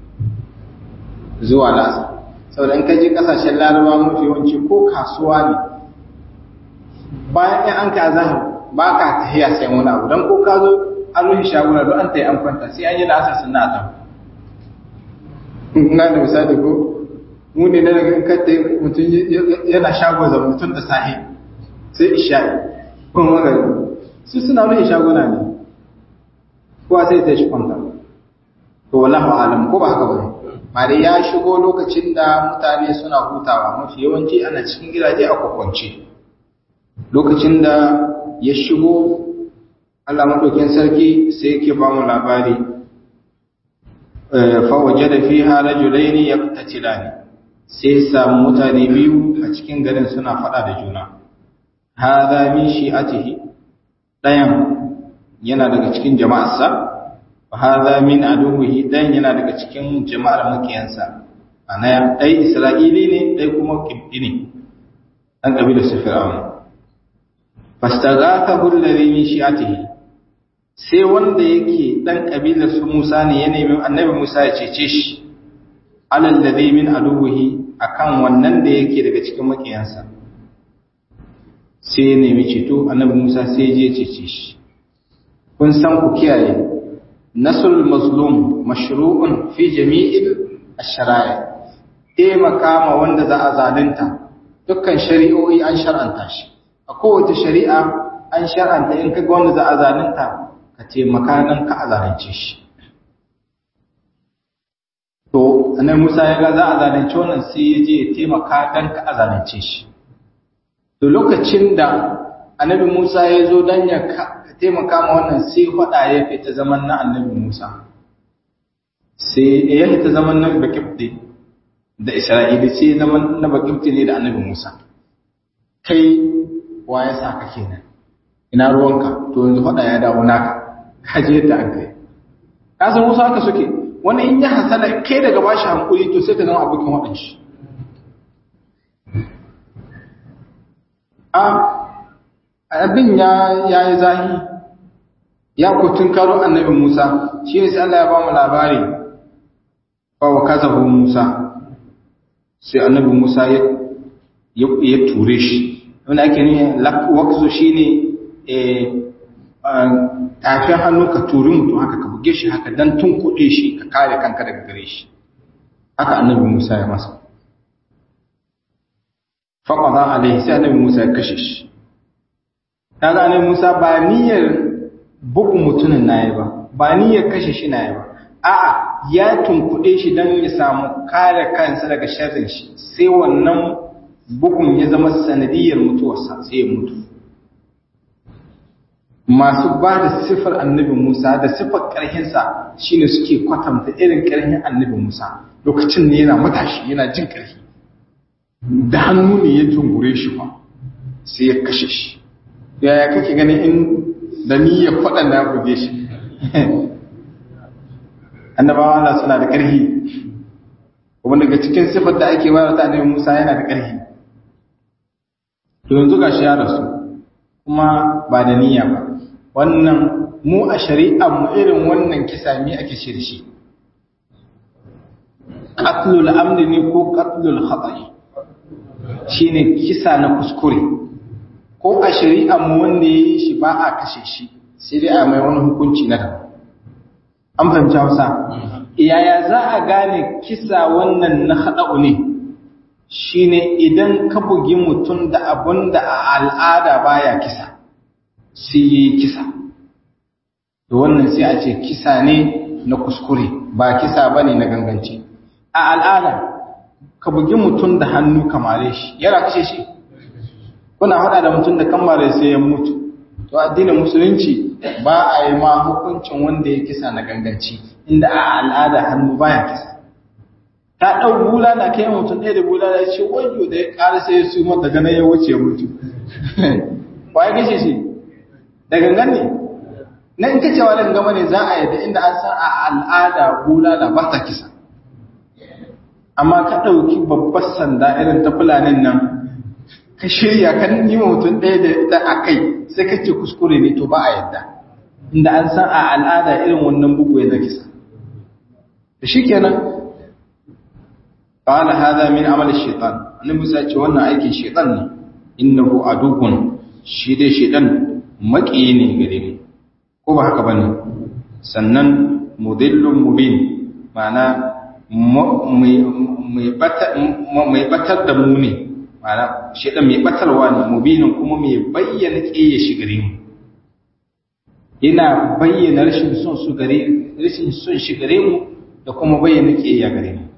zuwa lasa saboda in ka je kasashen larabawa mafi yawanci ko kasuwa ne bayan in an ka azhar ba ka tahiya sai wani abu don ko ka zo an rufe shaguna don an ta yi an kwanta sai an yi lasa sunna a na da misali ko mu ne na daga kanta mutum yana shago da mutum da sahi sai isha'i kuma magana su suna rufe shaguna ne kowa sai ta shi kwanta to wallahu alam ko ba haka bane mare ya shigo lokacin da mutane suna hutawa mafi yawanci ana cikin gidaje a kwakwance lokacin da ya shigo Allah madaukin sarki sai yake ba mu labari fa wajada fiha rajulain yaqtatilani sai samu mutane biyu a cikin garin suna fada da juna hadha min shi'atihi dayan yana daga cikin jama'arsa wa hadha min aduwwihi dayan yana daga cikin jama'ar makiyansa ana dai isra'ili ne dai kuma kibdi ne dan kabilar su fir'auna fastaghathahu alladhi min shi'atihi sai wanda yake dan kabilar su Musa ne ya nemi annabi Musa ya cece shi alal ladhi min aduwwihi akan wannan da yake daga cikin makiyansa sai ya nemi ceto annabi Musa sai ya je cece shi kun san ku kiyaye nasrul mazlum mashru'un fi jami'il ash-shara'i taimaka ma wanda za a zalunta dukkan shari'o'i an shar'anta shi a kowace shari'a an shar'anta in kaga wanda za a zalunta ka taimaka nan ka a zalunce shi to annabi Musa ya ga za a zalunce wannan sai ya je ya taimaka dan ka a zalunce shi to lokacin da annabi Musa ya zo dan ya taimaka ma wannan sai faɗa ya fita zaman na annabi Musa sai ya fita zaman na bakibdi da Isra'ili sai zaman na bakibdi ne da annabi Musa kai wa ya sa ka kenan ina ruwanka to yanzu faɗa ya dawo naka ka je yadda an kai ka san Musa haka suke wani in ya hasala kai daga bashi hankuri to sai ka zama abokin waɗan shi a abin ya yi zahi ya kutun karo annabi Musa shi ne sai Allah ya ba mu labari wa kazabu Musa sai annabi Musa ya ya ture shi wanda ake ne wakzo shine eh tafin hannu ka turi mutum haka ka buge shi haka dan tun kuɗe shi ka kare kanka daga gare shi haka annabi Musa ya masa faqada alaihi sai annabi Musa ya kashe shi kaga annabi Musa ba niyyar bugun mutumin nayi ba ba niyyar kashe shi nayi ba a'a ya tunkuɗe shi dan ya samu kare kansa daga sharrin shi sai wannan bugun ya zama sanadiyar mutuwarsa sai ya mutu masu ba da siffar annabi Musa da siffar ƙarhinsa shine suke kwatanta irin ƙarhin annabi Musa lokacin ne yana matashi yana jin ƙarfi da hannu ne ya tungure shi fa sai ya kashe shi yaya kake ganin in da ni ya faɗa na buge shi annabawa Allah suna da ƙarfi kuma daga cikin siffar da ake bayar da annabi Musa yana da ƙarfi to yanzu gashi ya rasu kuma ba da niyya ba wannan mu a shari'ar mu irin wannan kisa mi ake ce da shi qatlul amri ne ko qatlul khata'i shine kisa na kuskure ko a shari'ar mu wanda yayi shi ba a kashe shi sai dai a mai wani hukunci na daban an fahimci Hausa yaya za a gane kisa wannan na hada'u ne shine idan ka bugi mutum da abun da a al'ada baya kisa sai yi kisa da wannan sai a ce kisa ne na kuskure ba kisa ba ne na ganganci a al'ada ka bugi mutum da hannu kamare shi yana kashe shi kuna haɗa da mutum da kamare sai ya mutu to addinin musulunci ba a yi ma hukuncin wanda ya kisa na ganganci inda a al'ada hannu baya kisa ta ɗau bula na kai mutum ɗaya da bula ya ce wajo da ya ƙara sai ya su mata ganin ya wuce mutu wa ya kashe shi da gangan ne na in kacewa da gama ne za a yadda inda an san a al'ada bula da ba ta kisa amma ka ɗauki babbar sanda irin ta fulanin nan ka shirya kan yi mutum ɗaya da ita a kai sai ka ce kuskure ne to ba a yadda inda an san a al'ada irin wannan bugu ya na kisa da shi kenan قال هذا من عمل الشيطان annabi Musa ce wannan aikin shaytan ne innahu aduwwun shi dai shaytan maki ne gare mu ko ba haka bane sannan mudillun mubin ma'ana mai batar da mu ne ma'ana shaytan mai batarwa ne mubinin kuma mai bayyana kiyaye shi gare mu yana bayyana rashin son su gare rashin son shi gare mu da kuma bayyana kiyaye gare mu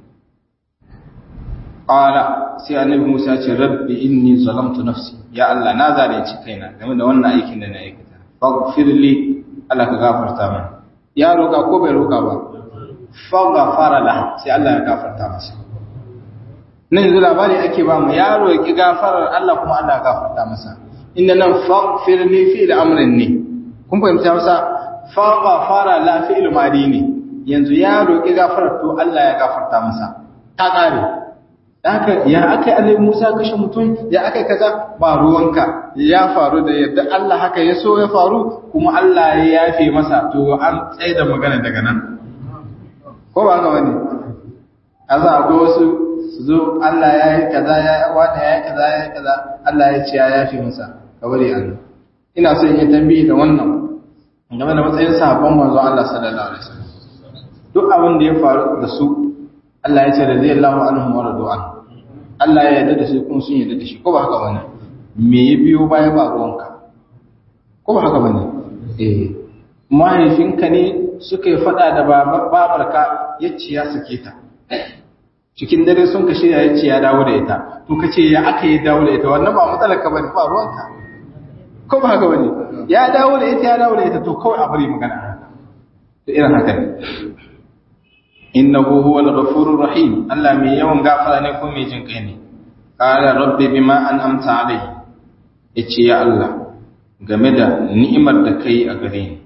Ƙala sai annabi Musa ce rabbi inni zalamtu nafsi ya Allah na zalunci kaina game da wannan aikin da na aikata faghfir li Allah ka gafarta min ya roka ko bai roka ba faghfara la sai Allah ya gafarta masa nan yanzu labari ake ba mu ya roki gafarar Allah kuma Allah ya gafarta masa inda nan faghfir li fi'l amrin ne kun fahimta masa fa ghafara la fi'l madi ne yanzu ya roki gafarar to Allah ya gafarta masa ta kare haka ya akai annabi Musa kashe mutum ya akai kaza ba ruwanka ya faru da yadda Allah haka ya so ya faru kuma Allah ya yafe masa to an tsaye da magana daga nan ko ba haka bane aza akwai wasu su zo Allah ya yi kaza ya yi wani ya yi kaza ya yi kaza Allah ya ce ya yafe masa ka bari an ina so in yi tambayi da wannan game da matsayin sahabban manzo Allah sallallahu alaihi wasallam duk abin da ya faru da su Allah ya ce radiyallahu anhum wa radu an Allah ya yarda da su kuma sun yarda da shi ko ba haka bane me ya biyo baya ba ruwanka ko ba haka bane eh mahaifinka ne suka yi fada da babarka yace ya sake ta cikin dare sun ka shirya yace ya dawo da ita to kace ya aka yi dawo da ita wannan ba matsalar ka bane ba ruwanka ko ba haka bane ya dawo da ita ya dawo da ita to kawai a bari magana to irin haka ne innahu huwal ghafurur rahim Allah mai yawan gafara ne ko mai jin kai ne qala rabbi bima an'amta alayhi yace ya Allah game da ni'imar da kai a gare ni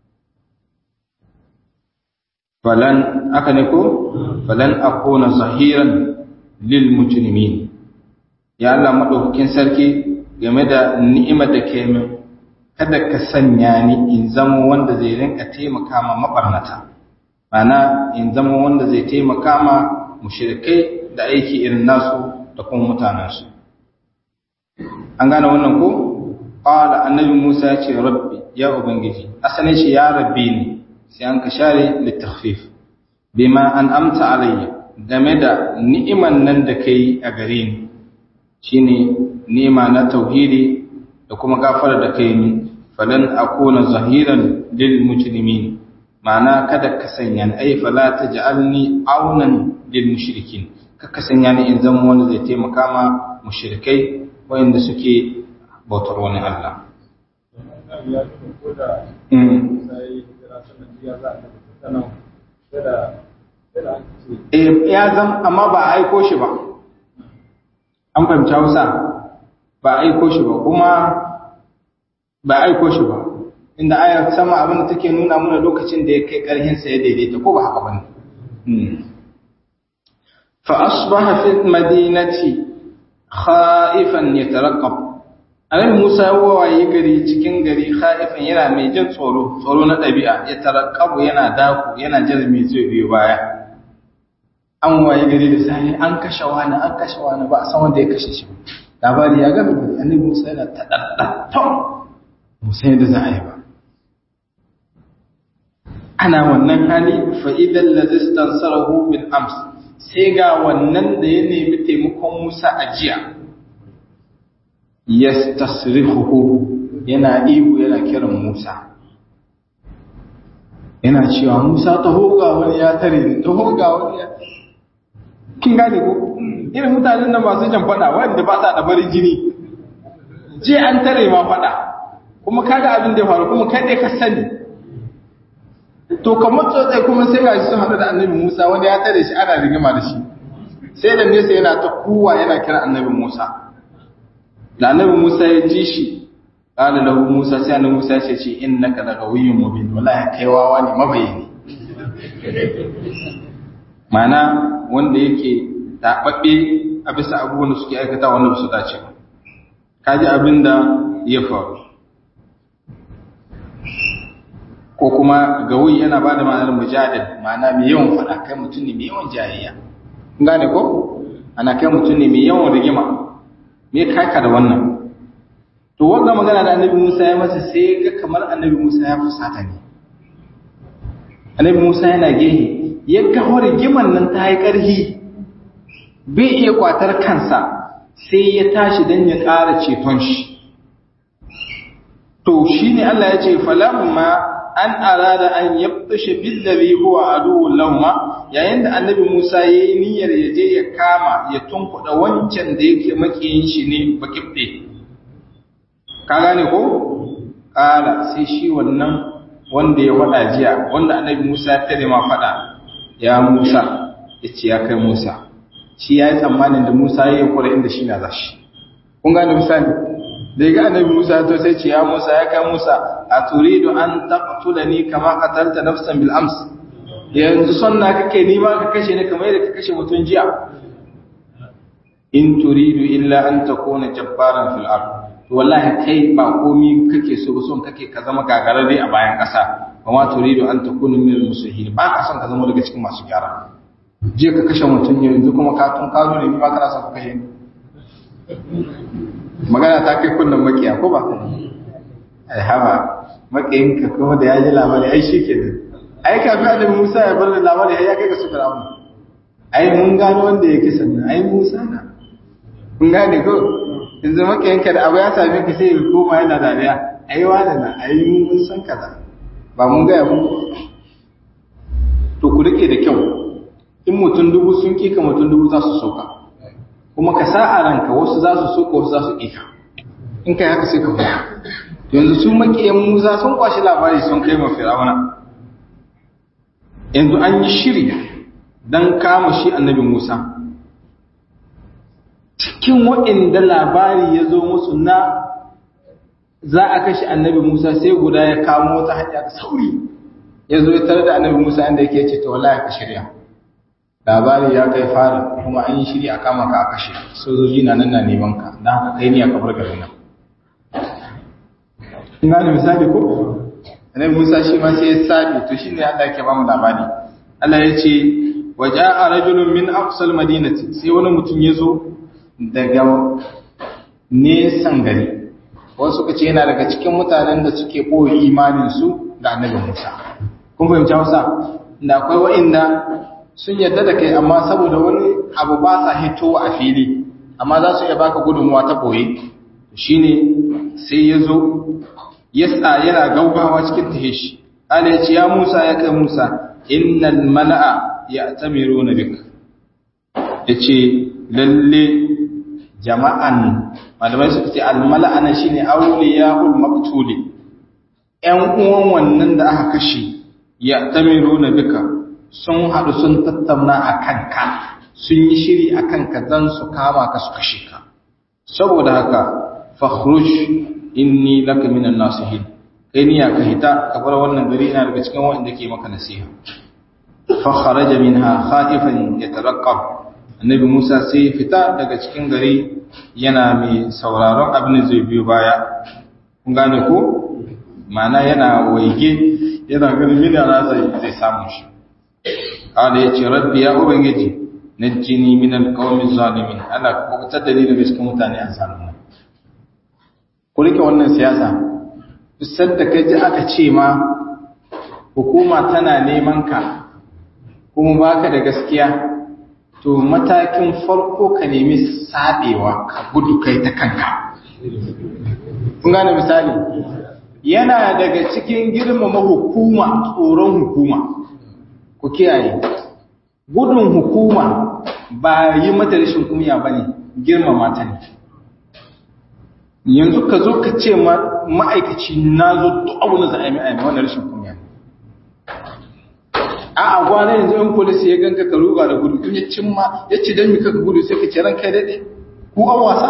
falan aka ne ko falan akuna zahiran lil mujrimin ya Allah madaukakin sarki game da ni'imar da kai min kada ka sanya ni in zama wanda zai rinka taimaka ma mabarnata mana in zama wanda zai taimaka ma mushrikai da aiki irin nasu da kuma mutanensu an gane wannan ko qala annabi Musa ya ce rabbi ya ubangiji asalin shi ya rabbi ne sai an ka share litakhfif bima an amta alayya game da ni'iman nan da kai a gare ni shine ni'ima na tauhidi da kuma gafara da kai ni falan akuna zahiran lil mujrimin ma'ana kada ka sanya ni ai fala taj'alni aunan lil mushrikin ka sanya ni in zama wanda zai taimaka ma mushrikai wayanda suke bautar wani Allah ya zam amma ba a aiko shi ba an fahimci hausa ba a aiko shi ba kuma ba a aiko shi ba inda ayar sama abin da take nuna mana lokacin da ya kai ƙarhinsa ya daidaita ko ba haka ba ne fa asbaha fi madinati khaifan yataraqqab annabi Musa ya wawaye gari cikin gari khaifan yana mai jin tsoro tsoro na ɗabi'a ya taraqqabu yana daku yana jira mai zai biyo baya an waye gari da sai an kashe wani an kashe wani ba a san wanda ya kashe shi labari ya ga annabi Musa yana ta daddatau Musa yadda za a yi ba ana wannan hali fa'idan lazistan sarahu bil ams sai ga wannan da ya nemi taimakon Musa a jiya yastasrihuhu yana ihu yana kiran Musa yana cewa Musa taho ga wani ya tare ni taho ga wani ya kin gane ko irin mutanen nan masu jan fada wanda ba sa da barin jini je an tare ma fada kuma kaga abin da ya faru kuma kai dai ka sani to kamar tsotsai kuma sai ga sun haɗu da annabi Musa wanda ya tare shi ana rigima da shi sai da nesa yana ta kuwa yana kira annabi Musa da annabi Musa ya ji shi qala lahu Musa sai annabi Musa ya ce innaka lagawiyyun mubin wallahi kai wawa ne mabayini mana wanda yake tababbe a bisa abubuwan da suke aikata wanda ba su dace ba kaji abin da ya faru ko kuma gawi yana ba da ma'anar mujadil ma'ana mai yawan faɗa kai mutum ne mai yawan jayayya kun gane ko ana kai mutum ne mai yawan rigima me kaka da wannan to wannan magana da annabi Musa ya masa sai ga kamar annabi Musa ya fusata ne annabi Musa yana gehe ya ga rigiman nan ta yi ƙarfi bai iya kwatar kansa sai ya tashi don ya ƙara ceton shi to shine Allah ya ce falamma an arada an yabtashe billazi huwa aduwwul lahum yayin da annabi Musa yayi niyyar ya je ya kama ya tunkuda wancan da yake makiyin shi ne bakibde ka gane ko kala sai shi wannan wanda ya fada jiya wanda annabi Musa ya tare ma fada ya Musa yace ya kai Musa shi yayi tsammanin da Musa yayi kore inda shi na zashi kun gane misali da ga annabi Musa to sai ce ya Musa ya kai Musa a turidu an taqtulani kama qatalta nafsan bil ams yanzu son na kake ni ma ka kashe ni kamar yadda ka kashe mutun jiya in turidu illa an takuna jabbaran fil ard to wallahi kai ba komi kake so son kake ka zama gagararre a bayan kasa amma turidu an takuna min al muslihin ba ka son ka zama daga cikin masu gyara je ka kashe mutun yanzu kuma ka tun karo ne ni ma kana son ka kashe ni magana ta kai kunnan makiya ko ba ai haba makiyinka kuma da ya ji labari ai shi ke ai kafin annabi Musa ya bar labari ai ya kai ga su Fir'aun ai mun gano wanda yake sannan ai Musa na kun gane ko yanzu makiyinka da abu ya same ka sai ya koma yana dariya ai wani na ai mun san kaza ba mun ga mu to ku rike da kyau in mutum dubu sun kika mutum dubu za su sauka kuma ka sa a ranka wasu za su soka wasu za su ƙika in kai haka sai ka huta yanzu su maƙiyan musa sun kwashi labari sun kai ma fir'auna yanzu an yi shiri don kama shi annabi musa cikin waɗanda labari ya zo musu na za a kashe annabi musa sai guda ya kamo wata hanya da sauri ya zo ya tare da annabi musa inda yake ce ta wallahi ka shirya labari ya kai fara kuma an yi shiri a kama ka a kashe sojoji na nan na neman ka don haka kai ni a kamar garin nan ina da misali ko annabi Musa shi ma sai ya sabi to shine Allah yake ba mu labari Allah ya ce waja'a rajulun min aqsal madinati sai wani mutum ya zo daga nesan gari wasu suka ce yana daga cikin mutanen da suke boye imanin su da annabi Musa kun fahimci Hausa da akwai wa'inda sun yarda da kai amma saboda wani abu ba sa hitowa a fili amma za su iya baka gudunmuwa ta boye shine sai ya zo yasa yana gaugawa cikin tahishi ala ya ce ya musa ya kai musa innal mala'a ya tamiru na bik ya ce lalle jama'an malamai suka ce almala'a na shine auliya ul maktuli ƴan uwan wannan da aka kashe ya tamiru na bika sun haɗu sun tattauna a kanka sun yi shiri a kanka don su kama ka su kashe ka saboda haka fakhruj inni laka minan nasihin kai niyya ka hita ka bar wannan gari ina daga cikin wanda ke maka nasiha fa kharaja minha khaifan yataraqqab annabi Musa sai fita daga cikin gari yana mai sauraron abin da zai biyo baya kun gane ko ma'ana yana waige yana ganin mina zai zai samu shi قال يا ربي يا ubangiji najjini min alqawmi zalimin ana kubutar da ni daga cikin mutane azzalumai ku rike wannan siyasa duk sanda kai ji aka ce ma hukuma tana neman ka kuma baka da gaskiya to matakin farko ka nemi sabewa ka gudu kai ta kanka kun gane misali yana daga cikin girmama hukuma tsoron hukuma ku kiyaye gudun hukuma ba yi mata rashin kumiya ba ne girmama ta ne yanzu ka zo ka ce ma'aikaci na zo duk abu na za'ami a yamma wannan rashin kumiya a a gwana yanzu yan polisi ya ganka ka ruga da gudu in ya cimma ya ce don mika ka gudu sai ka ce ran kai daɗe ku an wasa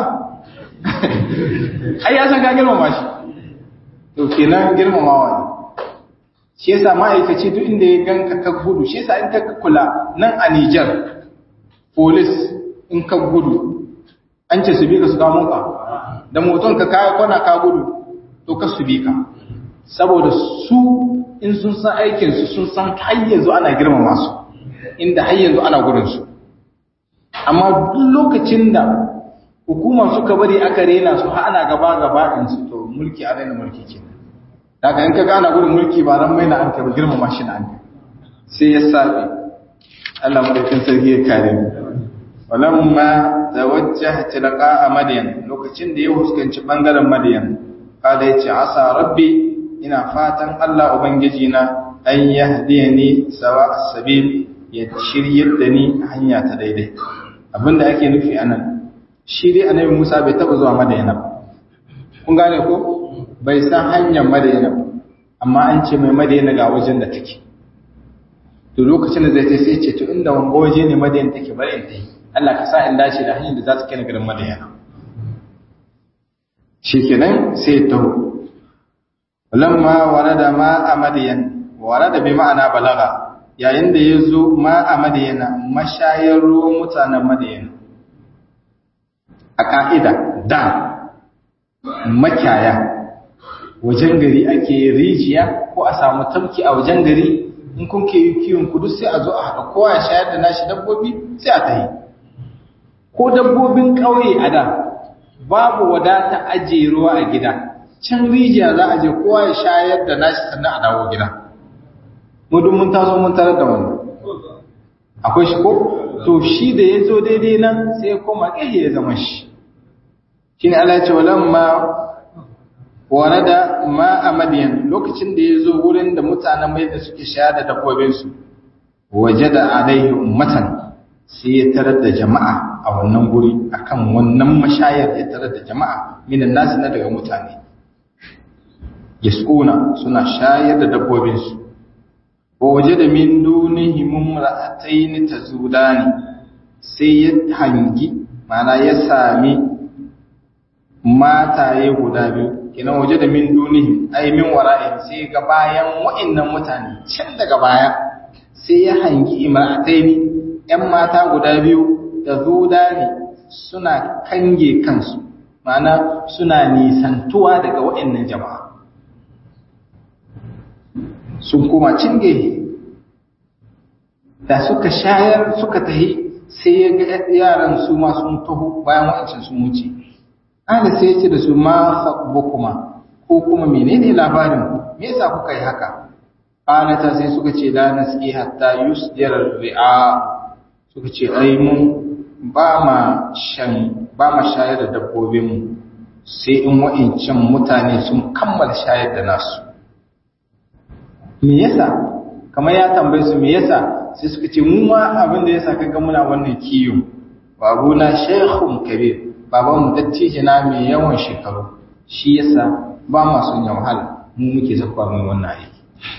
ai ya san ka girmama shi to kenan girmamawa ne shi yasa ma'aikaci duk inda ya ganka ka gudu shi yasa in ka kula nan a Niger police in ka gudu an ce su bi ka su kamo ka da moton ka kaya kwana ka gudu to ka su bi ka saboda su in sun san aikin su sun san har yanzu ana girmama su inda har yanzu ana gudun su amma duk lokacin da hukuma suka bari aka rena su har ana gaba gaba in su to mulki a daina mulki kenan daga in ka gana gudun mulki ba ran mai na an kai ba girmama shi na an kai sai ya sabe Allah madaukin sarki ya kare mu walamma tawajjaha tilqa madyan lokacin da ya huskanci bangaren madyan kada yace asa rabbi ina fatan Allah ubangiji na an yahdiyani sawa as-sabil ya shiryar da ni hanya ta daidai abinda ake nufi anan shi dai annabi Musa bai taba zuwa madayana ba kun gane ko bai san hanyar madayana ba amma an ce mai madayana ga wajen da take to lokacin da zai ta sai ce to inda wanga waje ne madayana take bari in tayi Allah ka sa in dace da hanyar da za ta kai ni garin madayana shikenan sai taho lamma warada ma a madiyan warada bi ma'ana balaga yayin da ya zo ma a madiyana mashayar ruwan mutanen madiyana a ƙa'ida da makyaya wajen gari ake rijiya ko a samu tamki a wajen gari in kun ke yi kiwon kudu sai a zo a haɗa kowa ya shayar da nashi dabbobi sai a tahi ko dabbobin ƙauye a da babu wadata ajiye ruwa a gida can rijiya za a je kowa ya shayar da nashi sannan a dawo gida mudun mun taso mun tarar da wannan akwai shi ko to shi da ya zo daidai nan sai ya koma ƙahe ya zama shi shi ne Allah ya ce walamma warada ma a madiyan lokacin da ya zo wurin da mutanen mai da suke shayar da dabbobinsu waje da alaihi ummatan sai ya tarar da jama'a a wannan guri akan wannan mashayar ya tarar da jama'a minan nasu na daga mutane yasquna suna shayar da dabbobinsu wa waje da min dunihim imra'atayn tazudani sai ya hangi mana ya sami mataye guda biyu kina waje da min dunihim ay min wara'in sai ga bayan wa'annan mutane can daga baya sai ya hangi imra'atayn yan mata guda biyu da zudani suna kange kansu mana suna nisantuwa daga wa'annan jama'a sun koma cinge da suka shayar suka tahi sai ya ga yaran su ma sun taho bayan wa'ancin sun wuce ana sai ya ce da su ma kuma ko kuma menene labarin me yasa kuka yi haka ta sai suka ce la nasqi hatta yusdira ri'a suka ce ai mun ba ma shan ba ma shayar da dabbobin mu sai in wa'ancan mutane sun kammala shayar da nasu me yasa kamar ya tambaye su me yasa sai suka ce mu ma abin da yasa kaga muna wannan kiyo babuna shaykhun kabir baban mu dattijo na mai yawan shekaru shi yasa ba ma son ya wahala mu muke zakwa mai wannan aiki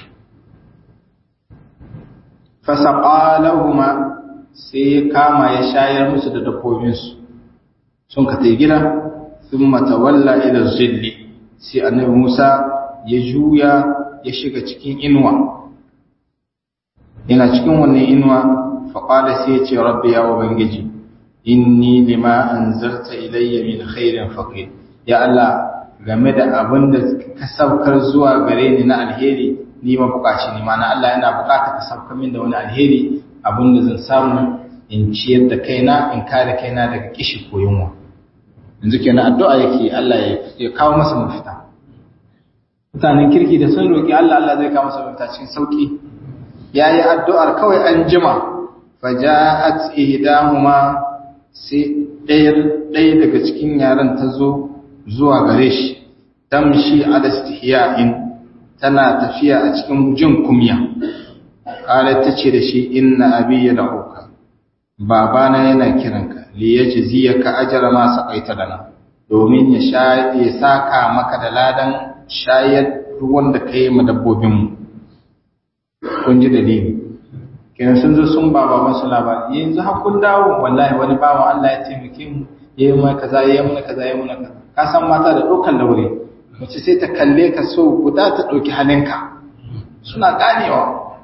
fasaqalahuma sai ya kama ya shayar musu da dabbobin su sun ka tai gida thumma tawalla ila zilli sai annabi Musa ya juya ya shiga cikin inuwa yana cikin wannan inuwa faƙada sai ya ce rabbi ya ubangiji inni lima anzalta ilayya min khairin faqir ya Allah game da abin da ka saukar zuwa gare ni na alheri ni ma bukaci ni ma na Allah yana bukata ka saukar min da wani alheri abin da zan samu in ciyar da kaina in kare kaina daga kishi ko yunwa yanzu kenan addu'a yake Allah ya kawo masa mafita mutanen kirki da sun roƙi Allah Allah zai kawo masa mafita cikin sauki yayi addu'ar kawai an jima faja'at ihdahuma sai ɗaya ɗaya daga cikin yaran ta zo zuwa gare shi tamshi ala istihya'in tana tafiya a cikin jin kumya qalat tace da shi inna abi yad'uka babana yana kiranka li yajziyaka ajra ma saqaita lana domin ya sha ya saka maka da ladan shayar ruwan da kai ma dabbobin mu kun ji dalili kenan sun zo sun baba masu labari yanzu har kun dawo wallahi wani bawan Allah ya taimake mu yayi mana kaza yayi mana kaza yayi mana kaza ka san mata da dokan laure mace sai ta kalle ka so guda ta dauki halinka suna ganewa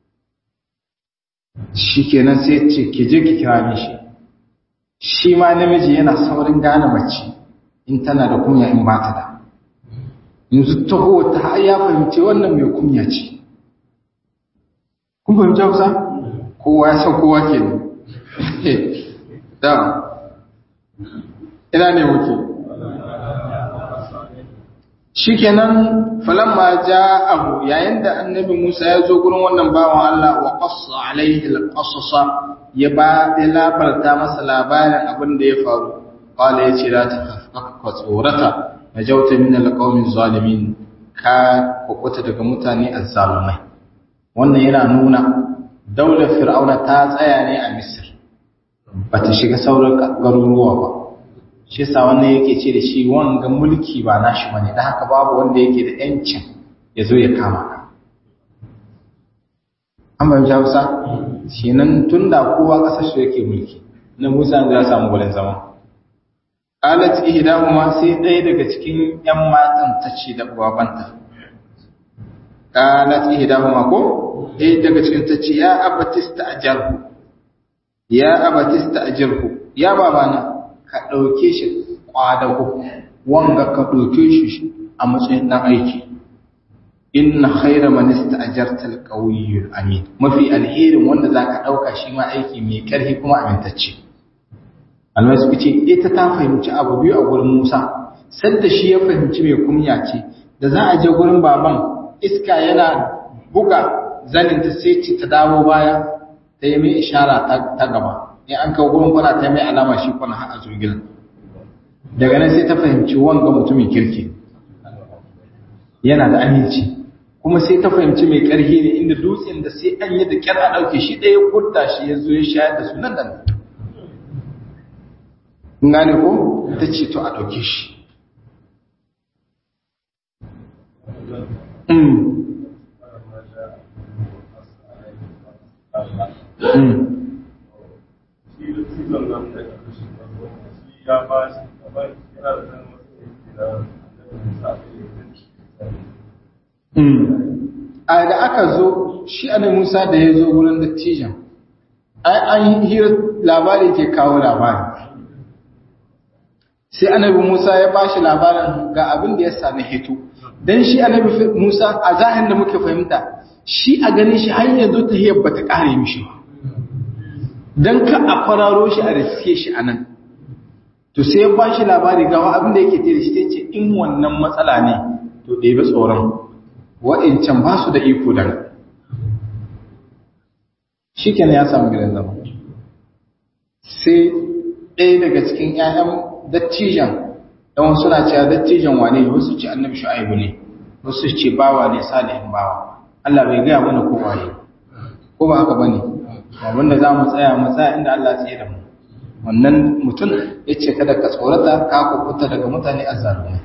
shikenan sai ce ki je ki kira mishi shi ma namiji yana saurin gane mace in tana da kunya in ba ta da yanzu taho ta ya fahimci wannan mai kunya ce kun fahimci hausa kowa ya san kowa ke da ina ne wuce shikenan falamma ja abu yayin da annabi Musa ya zo gurin wannan bawan Allah wa qassa alaihi alqasasa ya ba ya labarta masa labarin abin da ya faru qala ya ce la takhaffa tsorata najauta min alqawmi zalimin ka kukuta daga mutane azzalumai wannan yana nuna daular fir'auna ta tsaya ne a misir ba ta shiga sauran garuruwa ba shi yasa wannan yake ce da shi wanga mulki ba nashi bane dan haka babu wanda yake da yancin ya zo ya kama ka an ban Hausa shi nan tunda kowa kasar shi yake mulki na Musa ya samu gurin zama qalat ihdahuma sai ɗaya daga cikin ƴan matan ta ce da babanta qalat ihdahuma ko ɗaya daga cikin ta ce ya abatista ajarhu ya abatista ajarhu ya babana ka ɗauke shi kwadago wanga ka ɗauke shi a matsayin ɗan aiki inna khaira man ista'jarta al-qawiyyul amin mafi alherin wanda zaka dauka shi ma aiki mai karfi kuma amintacce Allah suka ce ita ta fahimci abu biyu a gurin Musa sanda shi ya fahimci mai kunya ce da za a je gurin baban iska yana buga zanin ta sai ci ta dawo baya ta yi mai ishara ta gaba in an kawo gurin kwana ta mai alama shi kwana har a zo gidan daga nan sai ta fahimci wanga mutumin kirki yana da aminci kuma sai ta fahimci mai ƙarfi ne inda dutsen da sai an yi da kyar a ɗauke shi ɗaya kudda shi ya zo ya shayar da su nan da nan kun gane ko ta ce to a ɗauke shi a da aka zo shi ana musa da ya zo wurin dattijan ai an hira labari ke kawo labari sai annabi musa ya ba shi labarin ga abin da ya sami hito don shi annabi musa a zahin da muke fahimta shi a ganin shi har yanzu ta hiyar ba ta ƙare mishi ba don ka a fararo shi a riske shi a nan to sai ya ba shi labari ga abin da yake tere shi ce in wannan matsala ne to ɗebe tsoron wa'incan ba su da iko da shi kenan ya samu gidan zama sai ɗaya daga cikin ‘ya'yan dattijan ɗan suna cewa dattijan wane ne wasu ce annabi shu'aibu ne wasu ce bawa ne salihin bawa Allah bai gaya mana ko waye ko ba haka bane abinda za mu tsaya mu tsaya inda Allah tsaye da mu wannan mutum ya ce kada ka tsorata ka kukuta daga mutane azzalumai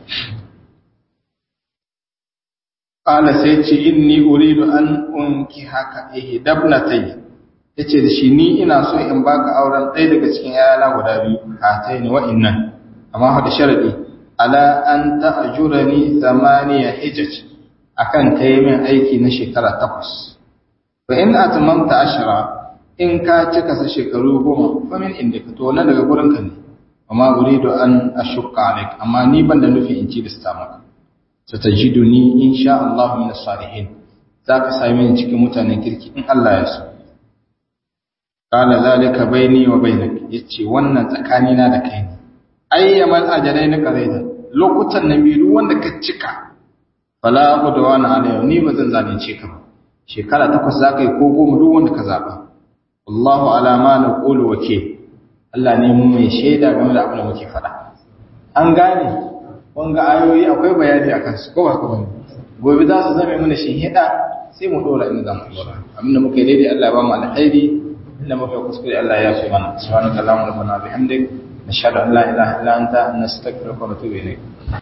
Ƙala sai ce inni uridu an unki haka ihi dabnatai ya ce da shi ni ina so in baka auren ɗaya daga cikin yana guda biyu hatai ne wa'innan amma hada sharadi ala an ta'ajura ni zamaniya hijaj akan kai min aiki na shekara takwas fa in atmamta ashra in ka cika sa shekaru goma fa min inda ka to wannan daga gurin ka ne amma uridu an ashqa alaik amma ni ban da nufi in ci da maka satajiduni insha Allah min as-salihin zaka same ni cikin mutanen kirki in Allah ya so qala zalika baini wa bainak yace wannan tsakani na da kai ne ayyamal ajalain qaraida lokutan nan biyu wanda ka cika fala udwana alayhi ni bazan zalunce ka ba shekara takwas zaka yi ko goma duk wanda ka zaba Allahu ala ma naqulu wakil Allah ne mu mai shaida game da abin da muke faɗa an gane wanga ayoyi akwai bayani akan su ko ba ko bane gobe za su zame mana shinhida sai mu dora inda zamu dora abinda muke daidai Allah ba mu alkhairi inda muke kuskure Allah ya fi mana subhanakallahumma rabbana bihamdik nashhadu an la ilaha illa anta nastaghfiruka wa natubu ilayk